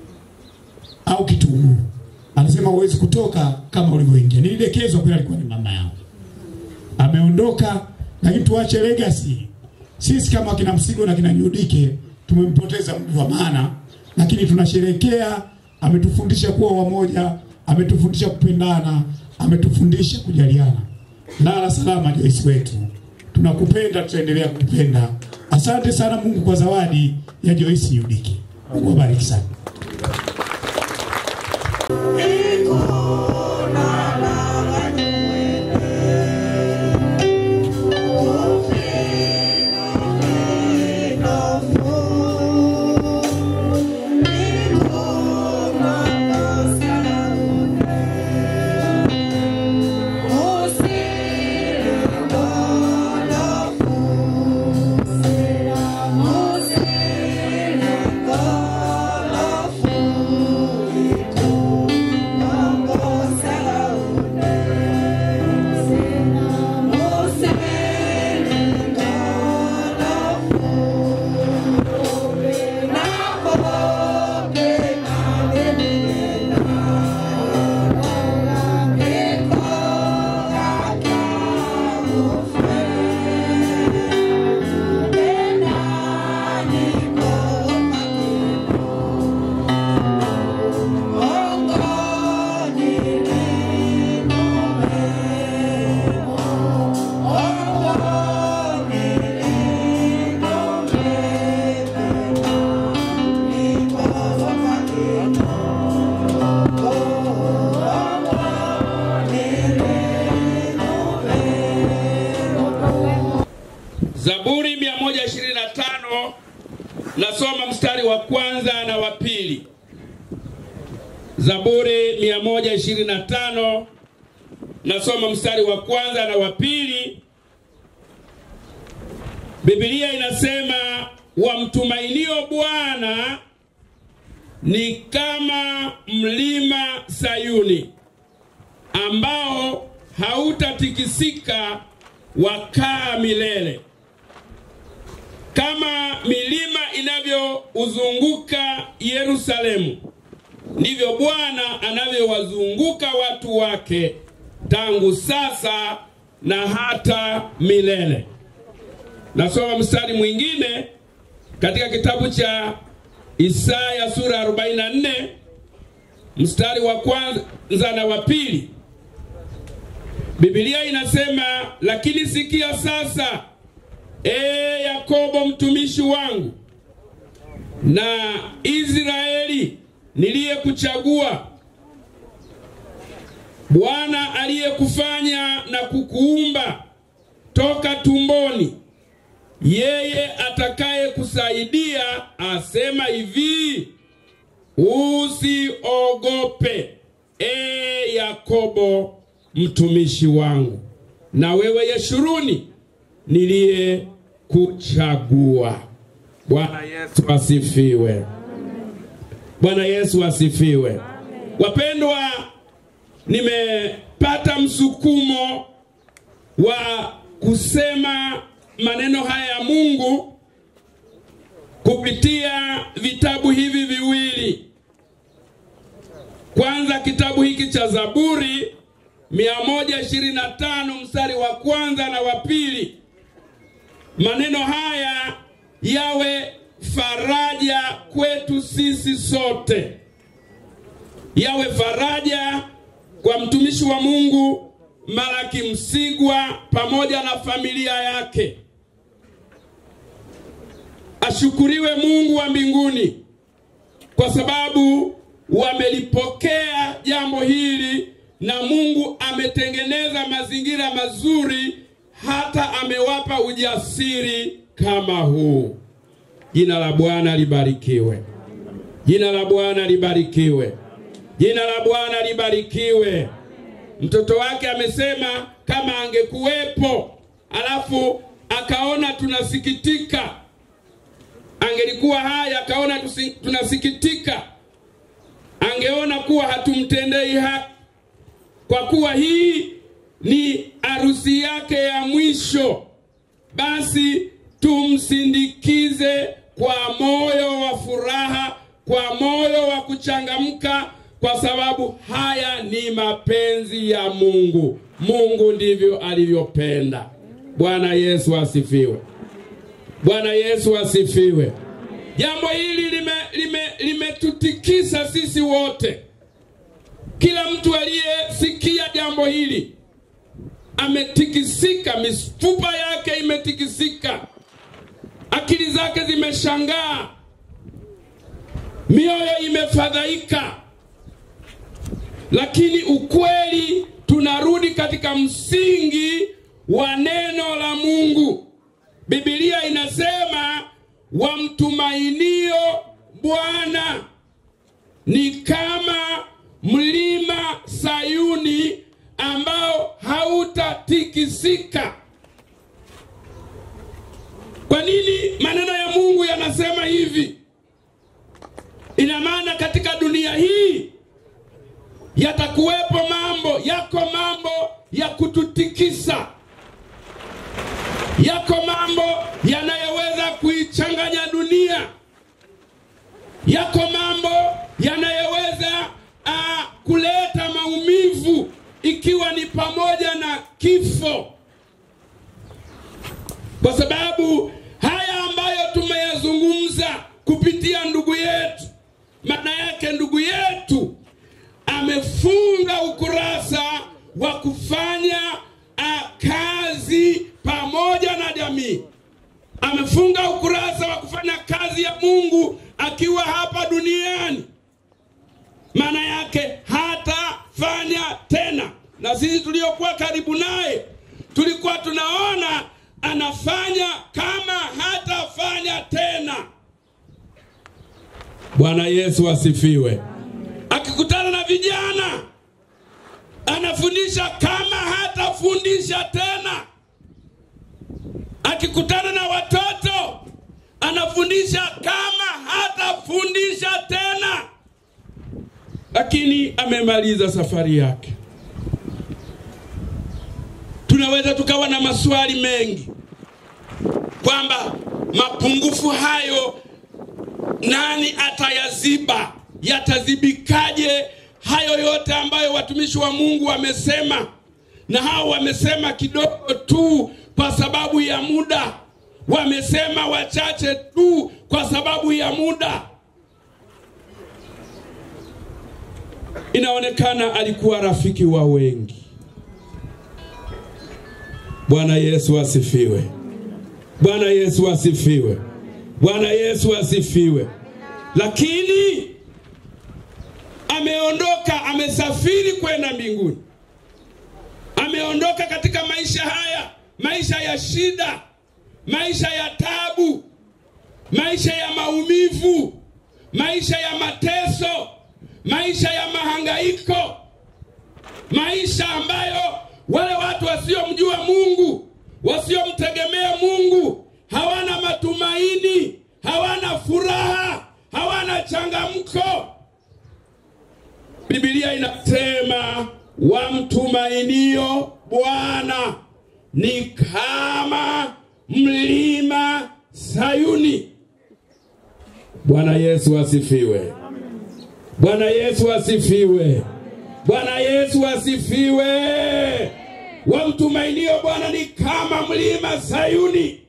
L: au kitunguu. Anasema huwezi kutoka kama ulivyoingia. Nilidekezwa, kweli alikuwa ni mama yangu. Ameondoka, lakini tuache legacy. Sisi kama kina Msigo na kina Nyudike tumempoteza mtu wa maana, lakini tunasherekea. Ametufundisha kuwa wamoja, ametufundisha kupendana, ametufundisha kujaliana. Lala salama Joyce wetu, tunakupenda, tutaendelea kukupenda. Asante sana Mungu kwa zawadi ya Joyce Nyudike. Mungu abariki sana.
N: Zaburi 125 nasoma mstari wa kwanza na wa pili. Zaburi 125 nasoma mstari wa kwanza na wa pili. Biblia inasema wamtumainio Bwana ni kama mlima Sayuni ambao hautatikisika wakaa milele. Kama milima inavyouzunguka Yerusalemu, ndivyo Bwana anavyowazunguka watu wake tangu sasa na hata milele. Nasoma mstari mwingine katika kitabu cha Isaya sura 44 mstari wa kwanza na wa pili. Biblia inasema, lakini sikia sasa, ee Yakobo mtumishi wangu na Israeli niliyekuchagua, Bwana aliyekufanya na kukuumba toka tumboni yeye atakaye kusaidia asema hivi, usiogope e Yakobo mtumishi wangu, na wewe Yeshuruni niliye kuchagua. Bwana Yesu asifiwe. Bwana Yesu asifiwe. Wapendwa, nimepata msukumo wa kusema maneno haya ya Mungu kupitia vitabu hivi viwili. Kwanza kitabu hiki cha Zaburi 125 mstari wa kwanza na wa pili. Maneno haya yawe faraja kwetu sisi sote, yawe faraja kwa mtumishi wa Mungu Malaki Msigwa pamoja na familia yake. Ashukuriwe Mungu wa mbinguni kwa sababu wamelipokea jambo hili na Mungu ametengeneza mazingira mazuri, hata amewapa ujasiri kama huu. Jina la Bwana libarikiwe. Jina la Bwana libarikiwe. Jina la Bwana libarikiwe. Mtoto wake amesema kama angekuwepo, alafu akaona tunasikitika, angelikuwa haya akaona tusi- tunasikitika, angeona kuwa hatumtendei haki, kwa kuwa hii ni harusi yake ya mwisho, basi tumsindikize kwa moyo wa furaha, kwa moyo wa kuchangamka, kwa sababu haya ni mapenzi ya Mungu. Mungu ndivyo alivyopenda. Bwana Yesu asifiwe. Bwana Yesu asifiwe. Jambo hili limetutikisa lime, limetutikisa sisi wote. Kila mtu aliyesikia jambo hili ametikisika, mifupa yake imetikisika, akili zake zimeshangaa, mioyo imefadhaika, lakini ukweli, tunarudi katika msingi wa neno la Mungu. Biblia inasema wamtumainio Bwana ni kama mlima Sayuni ambao hautatikisika. Kwa nini maneno ya Mungu yanasema hivi? Ina maana katika dunia hii yatakuwepo mambo, yako mambo ya kututikisa, yako mambo yanayoweza kuichanganya dunia, yako mambo yanayoweza uh, kuleta maumivu, ikiwa ni pamoja na kifo, kwa sababu haya ambayo tumeyazungumza kupitia ndugu yetu, maana yake ndugu yetu amefunga ukurasa wa kufanya uh, kazi pamoja na jamii. Amefunga ukurasa wa kufanya kazi ya Mungu akiwa hapa duniani. Maana yake hatafanya tena, na sisi tuliokuwa karibu naye tulikuwa tunaona anafanya kama hatafanya tena. Bwana Yesu asifiwe. Akikutana na vijana anafundisha kama hatafundisha tena. Akikutana na watoto anafundisha kama hatafundisha tena. Lakini amemaliza safari yake. Tunaweza tukawa na maswali mengi kwamba mapungufu hayo nani atayaziba? Yatazibikaje hayo yote ambayo watumishi wa Mungu wamesema, na hao wamesema kidogo tu kwa sababu ya muda, wamesema wachache tu kwa sababu ya muda. Inaonekana alikuwa rafiki wa wengi. Bwana Yesu asifiwe. Bwana Yesu asifiwe. Bwana Yesu asifiwe. Lakini ameondoka, amesafiri kwenda mbinguni, ameondoka katika maisha haya, maisha ya shida, maisha ya tabu, maisha ya maumivu, maisha ya mateso, maisha ya mahangaiko, maisha ambayo wale watu wasiomjua Mungu, wasiomtegemea Mungu, hawana matumaini, hawana furaha, hawana changamko. Biblia inasema wamtumainio Bwana ni kama mlima Sayuni. Bwana Yesu asifiwe. Bwana Yesu asifiwe. Bwana Yesu asifiwe. Wamtumainio Bwana ni kama mlima Sayuni.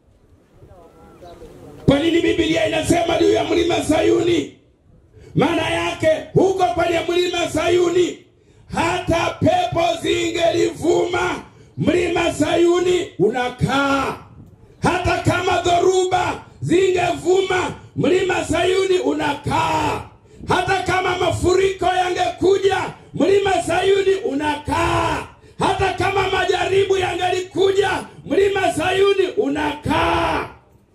N: Kwa nini Biblia inasema juu ya mlima Sayuni? Maana yake huko kwenye mlima Sayuni hata pepo zingelivuma, mlima Sayuni unakaa. Hata kama dhoruba zingevuma, mlima Sayuni unakaa. Hata kama mafuriko yangekuja, mlima Sayuni unakaa. Hata kama majaribu yangelikuja, mlima Sayuni unakaa.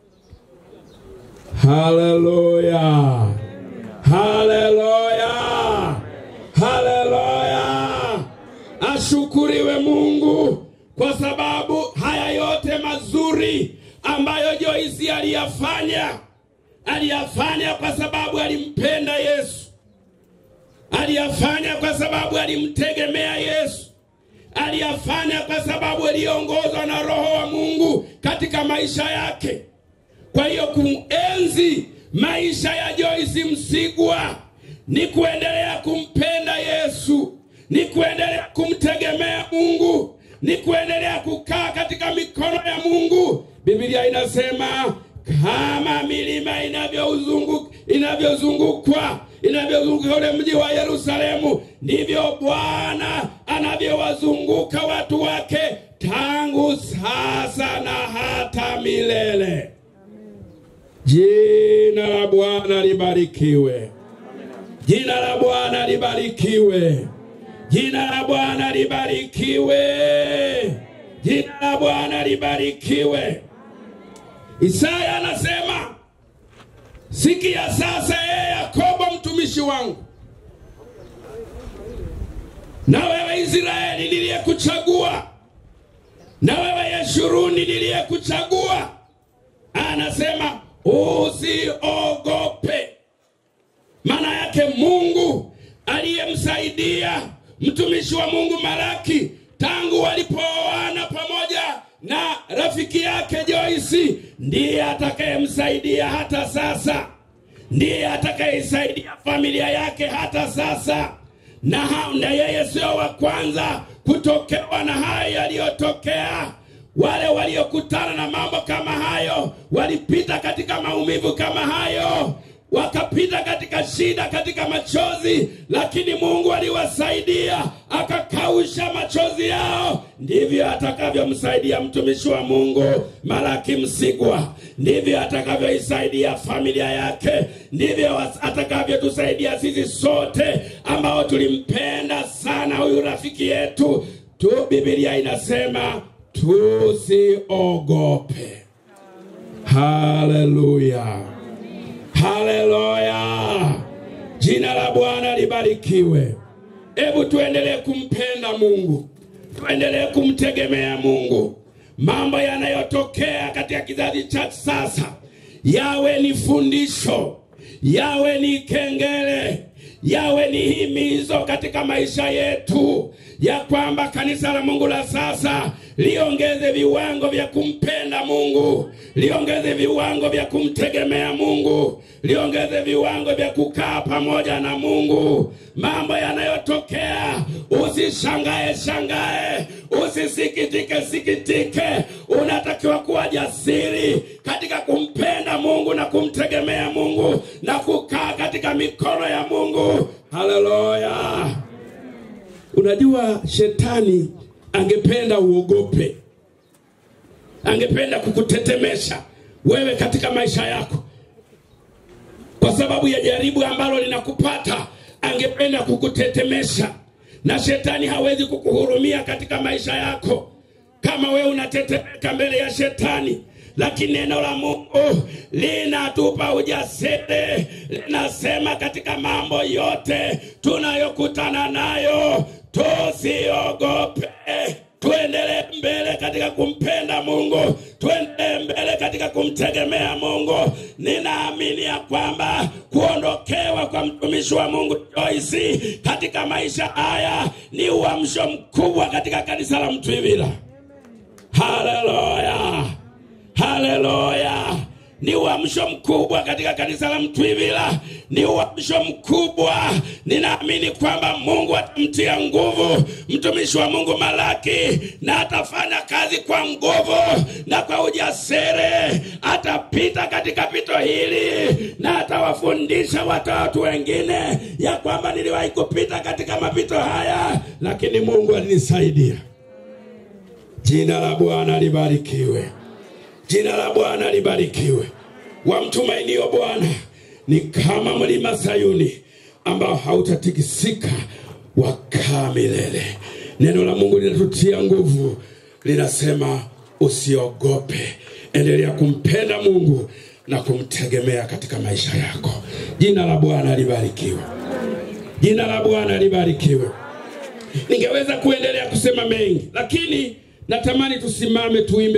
N: Haleluya! Haleluya! Haleluya! Ashukuriwe Mungu kwa sababu haya yote mazuri ambayo Joyce aliyafanya, aliyafanya kwa sababu alimpenda Yesu, aliyafanya kwa sababu alimtegemea Yesu, aliyafanya kwa sababu aliongozwa na Roho wa Mungu katika maisha yake. Kwa hiyo kuenzi maisha ya Joyce Msigwa ni kuendelea kumpenda Yesu, ni kuendelea kumtegemea Mungu, ni kuendelea kukaa katika mikono ya Mungu. Biblia inasema kama milima inavyozunguka inavyozungukwa inavyozunguka ule mji wa Yerusalemu, ndivyo Bwana anavyowazunguka watu wake tangu sasa na hata milele. Jina la Bwana libarikiwe. Jina la Bwana libarikiwe. Jina la Bwana libarikiwe. Jina la Bwana libarikiwe. Isaya anasema, sikia sasa, ee Yakobo mtumishi wangu, na wewe Israeli niliyekuchagua, na wewe Yeshuruni niliyekuchagua. Anasema usiogope. Maana yake Mungu aliyemsaidia mtumishi wa Mungu Malaki tangu walipooana pamoja na rafiki yake Joyce, ndiye atakayemsaidia hata sasa, ndiye atakayeisaidia familia yake hata sasa. Na, ha- na yeye sio wa kwanza kutokewa na hayo yaliyotokea. Wale waliokutana na mambo kama hayo walipita katika maumivu kama hayo, wakapita katika shida, katika machozi, lakini Mungu aliwasaidia akakausha machozi yao. Ndivyo atakavyomsaidia mtumishi wa Mungu Malaki Msigwa, ndivyo atakavyoisaidia familia yake, ndivyo atakavyotusaidia sisi sote ambao tulimpenda sana huyu rafiki yetu tu. Biblia inasema tusiogope. Haleluya, haleluya! Jina la Bwana libarikiwe. Hebu tuendelee kumpenda Mungu, tuendelee kumtegemea Mungu. Mambo yanayotokea katika kizazi cha sasa yawe ni fundisho, yawe ni kengele, yawe ni himizo katika maisha yetu, ya kwamba kanisa la Mungu la sasa liongeze viwango vya kumpenda Mungu, liongeze viwango vya kumtegemea Mungu, liongeze viwango vya kukaa pamoja na Mungu. Mambo yanayotokea usishangae shangae, usisikitike sikitike. Unatakiwa kuwa jasiri katika kumpenda Mungu na kumtegemea Mungu na kukaa katika mikono ya Mungu. Haleluya! Unajua, shetani angependa uogope, angependa kukutetemesha wewe katika maisha yako, kwa sababu ya jaribu ambalo linakupata, angependa kukutetemesha, na shetani hawezi kukuhurumia katika maisha yako. Kama wewe unatetemeka mbele ya shetani, lakini neno la Mungu linatupa ujasiri, linasema katika mambo yote tunayokutana nayo tusiogope. Tuendelee mbele katika kumpenda Mungu, tuendelee mbele katika kumtegemea Mungu. Ninaamini ya kwamba kuondokewa kwa mtumishi wa Mungu Joyce katika maisha haya ni uamsho mkubwa katika kanisa la Mtwivila. Haleluya, haleluya! Ni uamsho mkubwa katika kanisa la Mtwivila, ni uamsho mkubwa. Ninaamini kwamba Mungu atamtia nguvu mtumishi wa Mungu Malaki, na atafanya kazi kwa nguvu na kwa ujasiri. Atapita katika pito hili na atawafundisha watoto wengine ya kwamba niliwahi kupita katika mapito haya, lakini Mungu alinisaidia. Jina la Bwana libarikiwe. Jina la Bwana libarikiwe. Wamtumainio Bwana ni kama mlima Sayuni ambao hautatikisika, wakaa milele. Neno la Mungu linatutia nguvu, linasema usiogope, endelea kumpenda Mungu na kumtegemea katika maisha yako. Jina la Bwana libarikiwe. Jina la Bwana libarikiwe. Ningeweza kuendelea kusema mengi, lakini natamani tusimame tuimbe.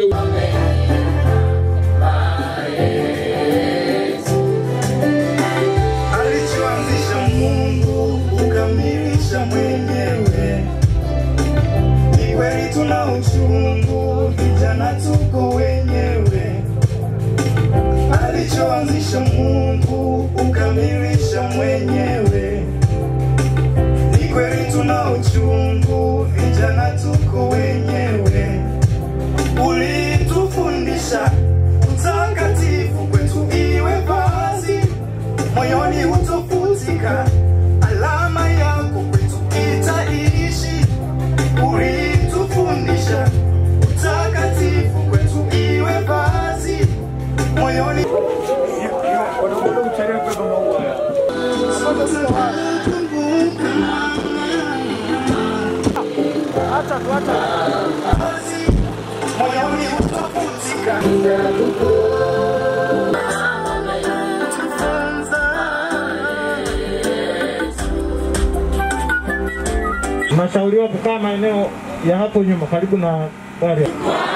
O: alichoanzisha Mungu ukamilisha mwenyewe. Ni kweli tuna uchungu, vijana tuko wenyewe. Alichoanzisha Mungu ukamilisha mwenyewe. Ni kweli tuna uchungu, vijana tuko wenyewe. Ulitufundisha utakatifu kwetu iwe vazi moyoni hutofutika, alama yako kwetu itaishi. Ulitufundisha utakatifu kwetu iwe vazi moyoni moyoni hutofutika
P: Tunashauriwa kukaa maeneo ya hapo nyuma karibu na gari.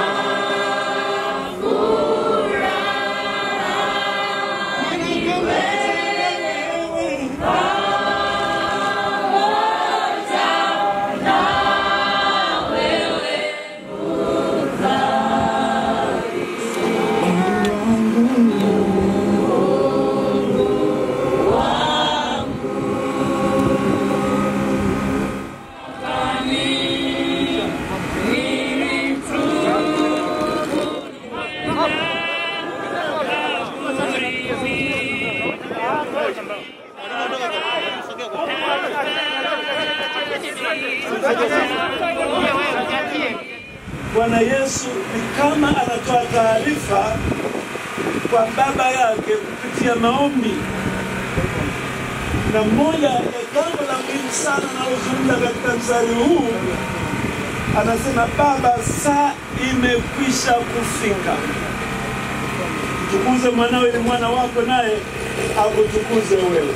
Q: Bwana Yesu ni kama anatoa taarifa kwa baba yake kupitia maombi, na moja ya jambo la muhimu sana analozungumza katika mstari huu, anasema Baba, saa imekwisha kufika, mtukuze mwanao ili mwana wako naye akutukuze wewe.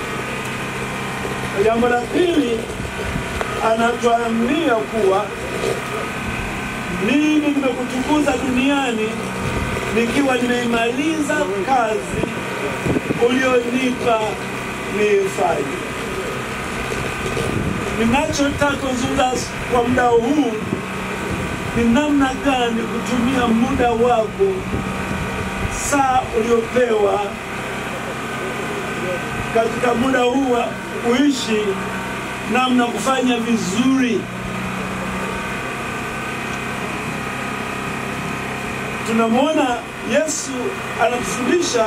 Q: Na jambo la pili, anatuambia kuwa mimi nimekutukuza duniani nikiwa nimeimaliza kazi ulionipa niifanye. Ninachotaka kuzungumza kwa muda huu ni namna gani kutumia muda wako, saa uliopewa katika muda huu wa kuishi, namna kufanya vizuri tunamwona Yesu anatufundisha.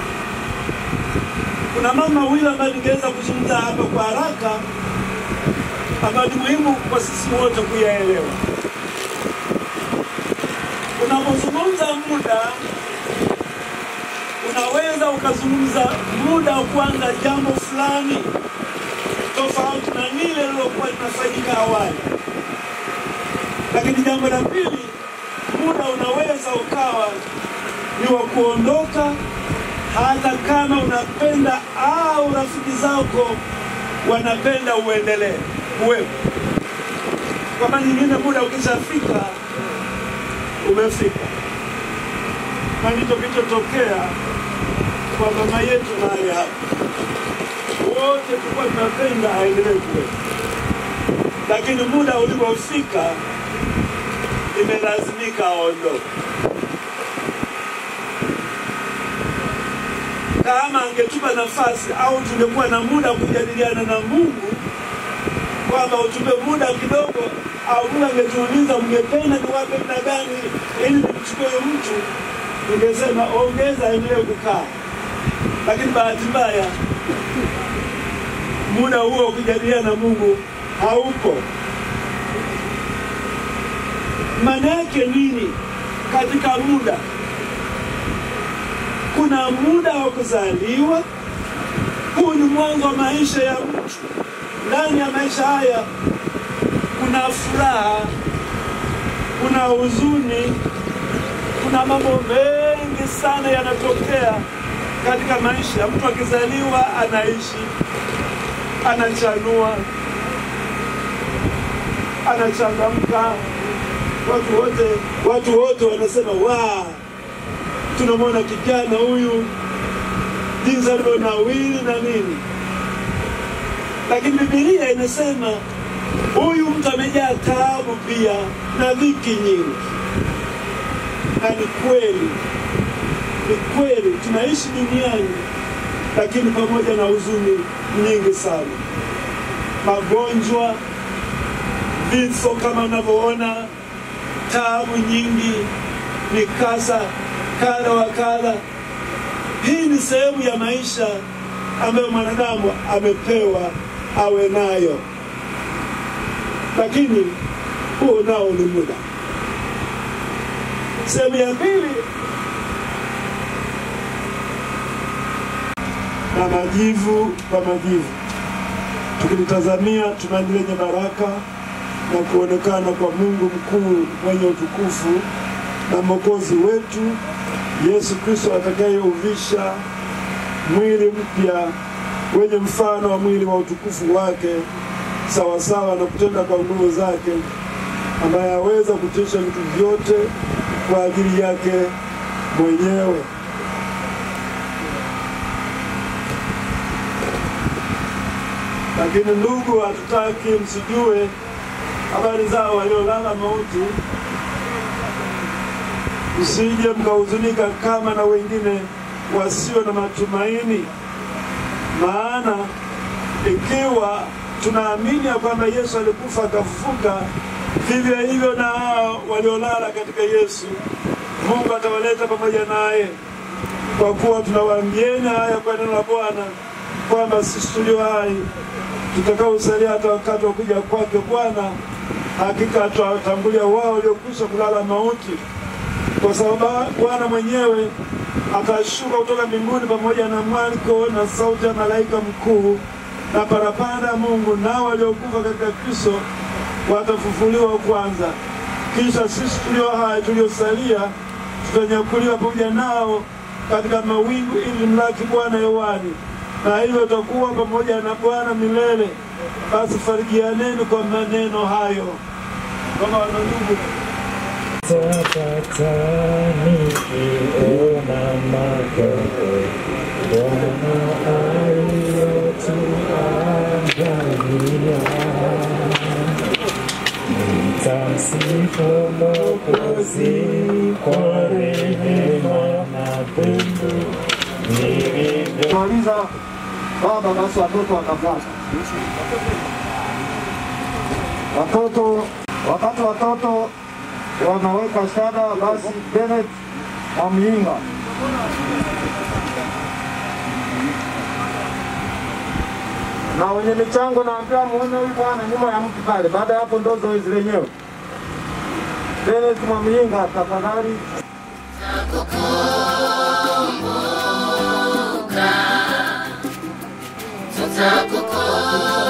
Q: Kuna mambo mawili ambayo ningeweza kuzungumza hapa kwa haraka, ambayo ni muhimu kwa sisi wote kuyaelewa. Unapozungumza muda, unaweza ukazungumza muda wa kuanza jambo fulani tofauti na lile lilokuwa linafanyika awali, lakini jambo la pili muda unaweza ukawa ni wa kuondoka, hata kama unapenda au rafiki zako wanapenda uendelee uwepo. Kwa maana nyingine, muda ukishafika umefika, na ndicho kilichotokea kwa mama yetu mahali hapa. Wote tulikuwa tunapenda aendelee kuwepo, lakini muda ulipofika imelazimika aondoke. Kama angetupa nafasi au tungekuwa na muda wa kujadiliana na Mungu kwamba utupe muda kidogo, au Mungu angetuuliza mngependa niwape muda gani ili nimchukue huyo mtu, tungesema ongeza, aendelee kukaa. Lakini bahati mbaya muda huo wa kujadiliana na Mungu haupo. Maana yake nini katika muda? Kuna muda wa kuzaliwa. Huu ni mwanzo wa maisha ya mtu. Ndani ya maisha haya kuna furaha, kuna huzuni, kuna mambo mengi sana yanatokea katika maisha. Mtu akizaliwa anaishi, anachanua, anachangamka, watu wote watu wote wanasema wa tunamwona kijana huyu jinsi alivyonawili na nini, lakini Biblia inasema huyu mtu amejaa taabu pia na dhiki nyingi. Na ni kweli, ni kweli tunaishi duniani, lakini pamoja na huzuni nyingi sana, magonjwa, vifo kama unavyoona, taabu nyingi, mikasa kadha wa kadha. Hii ni sehemu ya maisha ambayo mwanadamu amepewa awe nayo, lakini huo nao ni muda. Sehemu ya pili, na majivu kwa majivu, tukilitazamia tumaini lenye baraka na kuonekana kwa Mungu mkuu mwenye utukufu na Mwokozi wetu Yesu Kristo atakayeuvisha mwili mpya wenye mfano wa mwili wa utukufu wake sawasawa na kutenda kwa nguvu zake, ambaye aweza kutisha vitu vyote kwa ajili yake mwenyewe. Lakini ndugu, hatutaki msijue habari zao waliolala mauti msije mkahuzunika kama na wengine wasio na matumaini. Maana ikiwa tunaamini ya kwamba Yesu alikufa akafufuka, vivyo hivyo na hao waliolala katika Yesu Mungu atawaleta pamoja naye. Kwa kuwa tunawaambieni haya kwa neno la Bwana, kwamba sisi tulio hai tutakaosalia hata wakati wa kuja kwake Bwana, hakika atawatangulia wao waliokwisha kulala mauti kwa sababu Bwana mwenyewe atashuka kutoka mbinguni pamoja na mwaliko na sauti ya malaika mkuu na parapanda ya Mungu, nao waliokufa katika Kristo watafufuliwa kwanza. Kisha sisi tulio hai tuliosalia tutanyakuliwa pamoja nao katika mawingu ili mlaki Bwana hewani, na hivyo tutakuwa pamoja na Bwana milele. Basi farijianeni kwa maneno hayo. Kama wanandugu
P: Tapata nikiona makao Bwana aliyotuandalia. Nitamsifu Mwokozi kwa rehema na pendo nilivyo
E: Maliza baba, basi watoto watafuata. Watoto, wakati watoto wanaweka shada, basi Bennett Mwamyinga na wenye michango naambia muone huyu bwana nyuma ya mtu pale. Baada ya hapo ndo zoezi lenyewe. Bennett Mwamyinga, tafadhali.
O: tutakukumbuka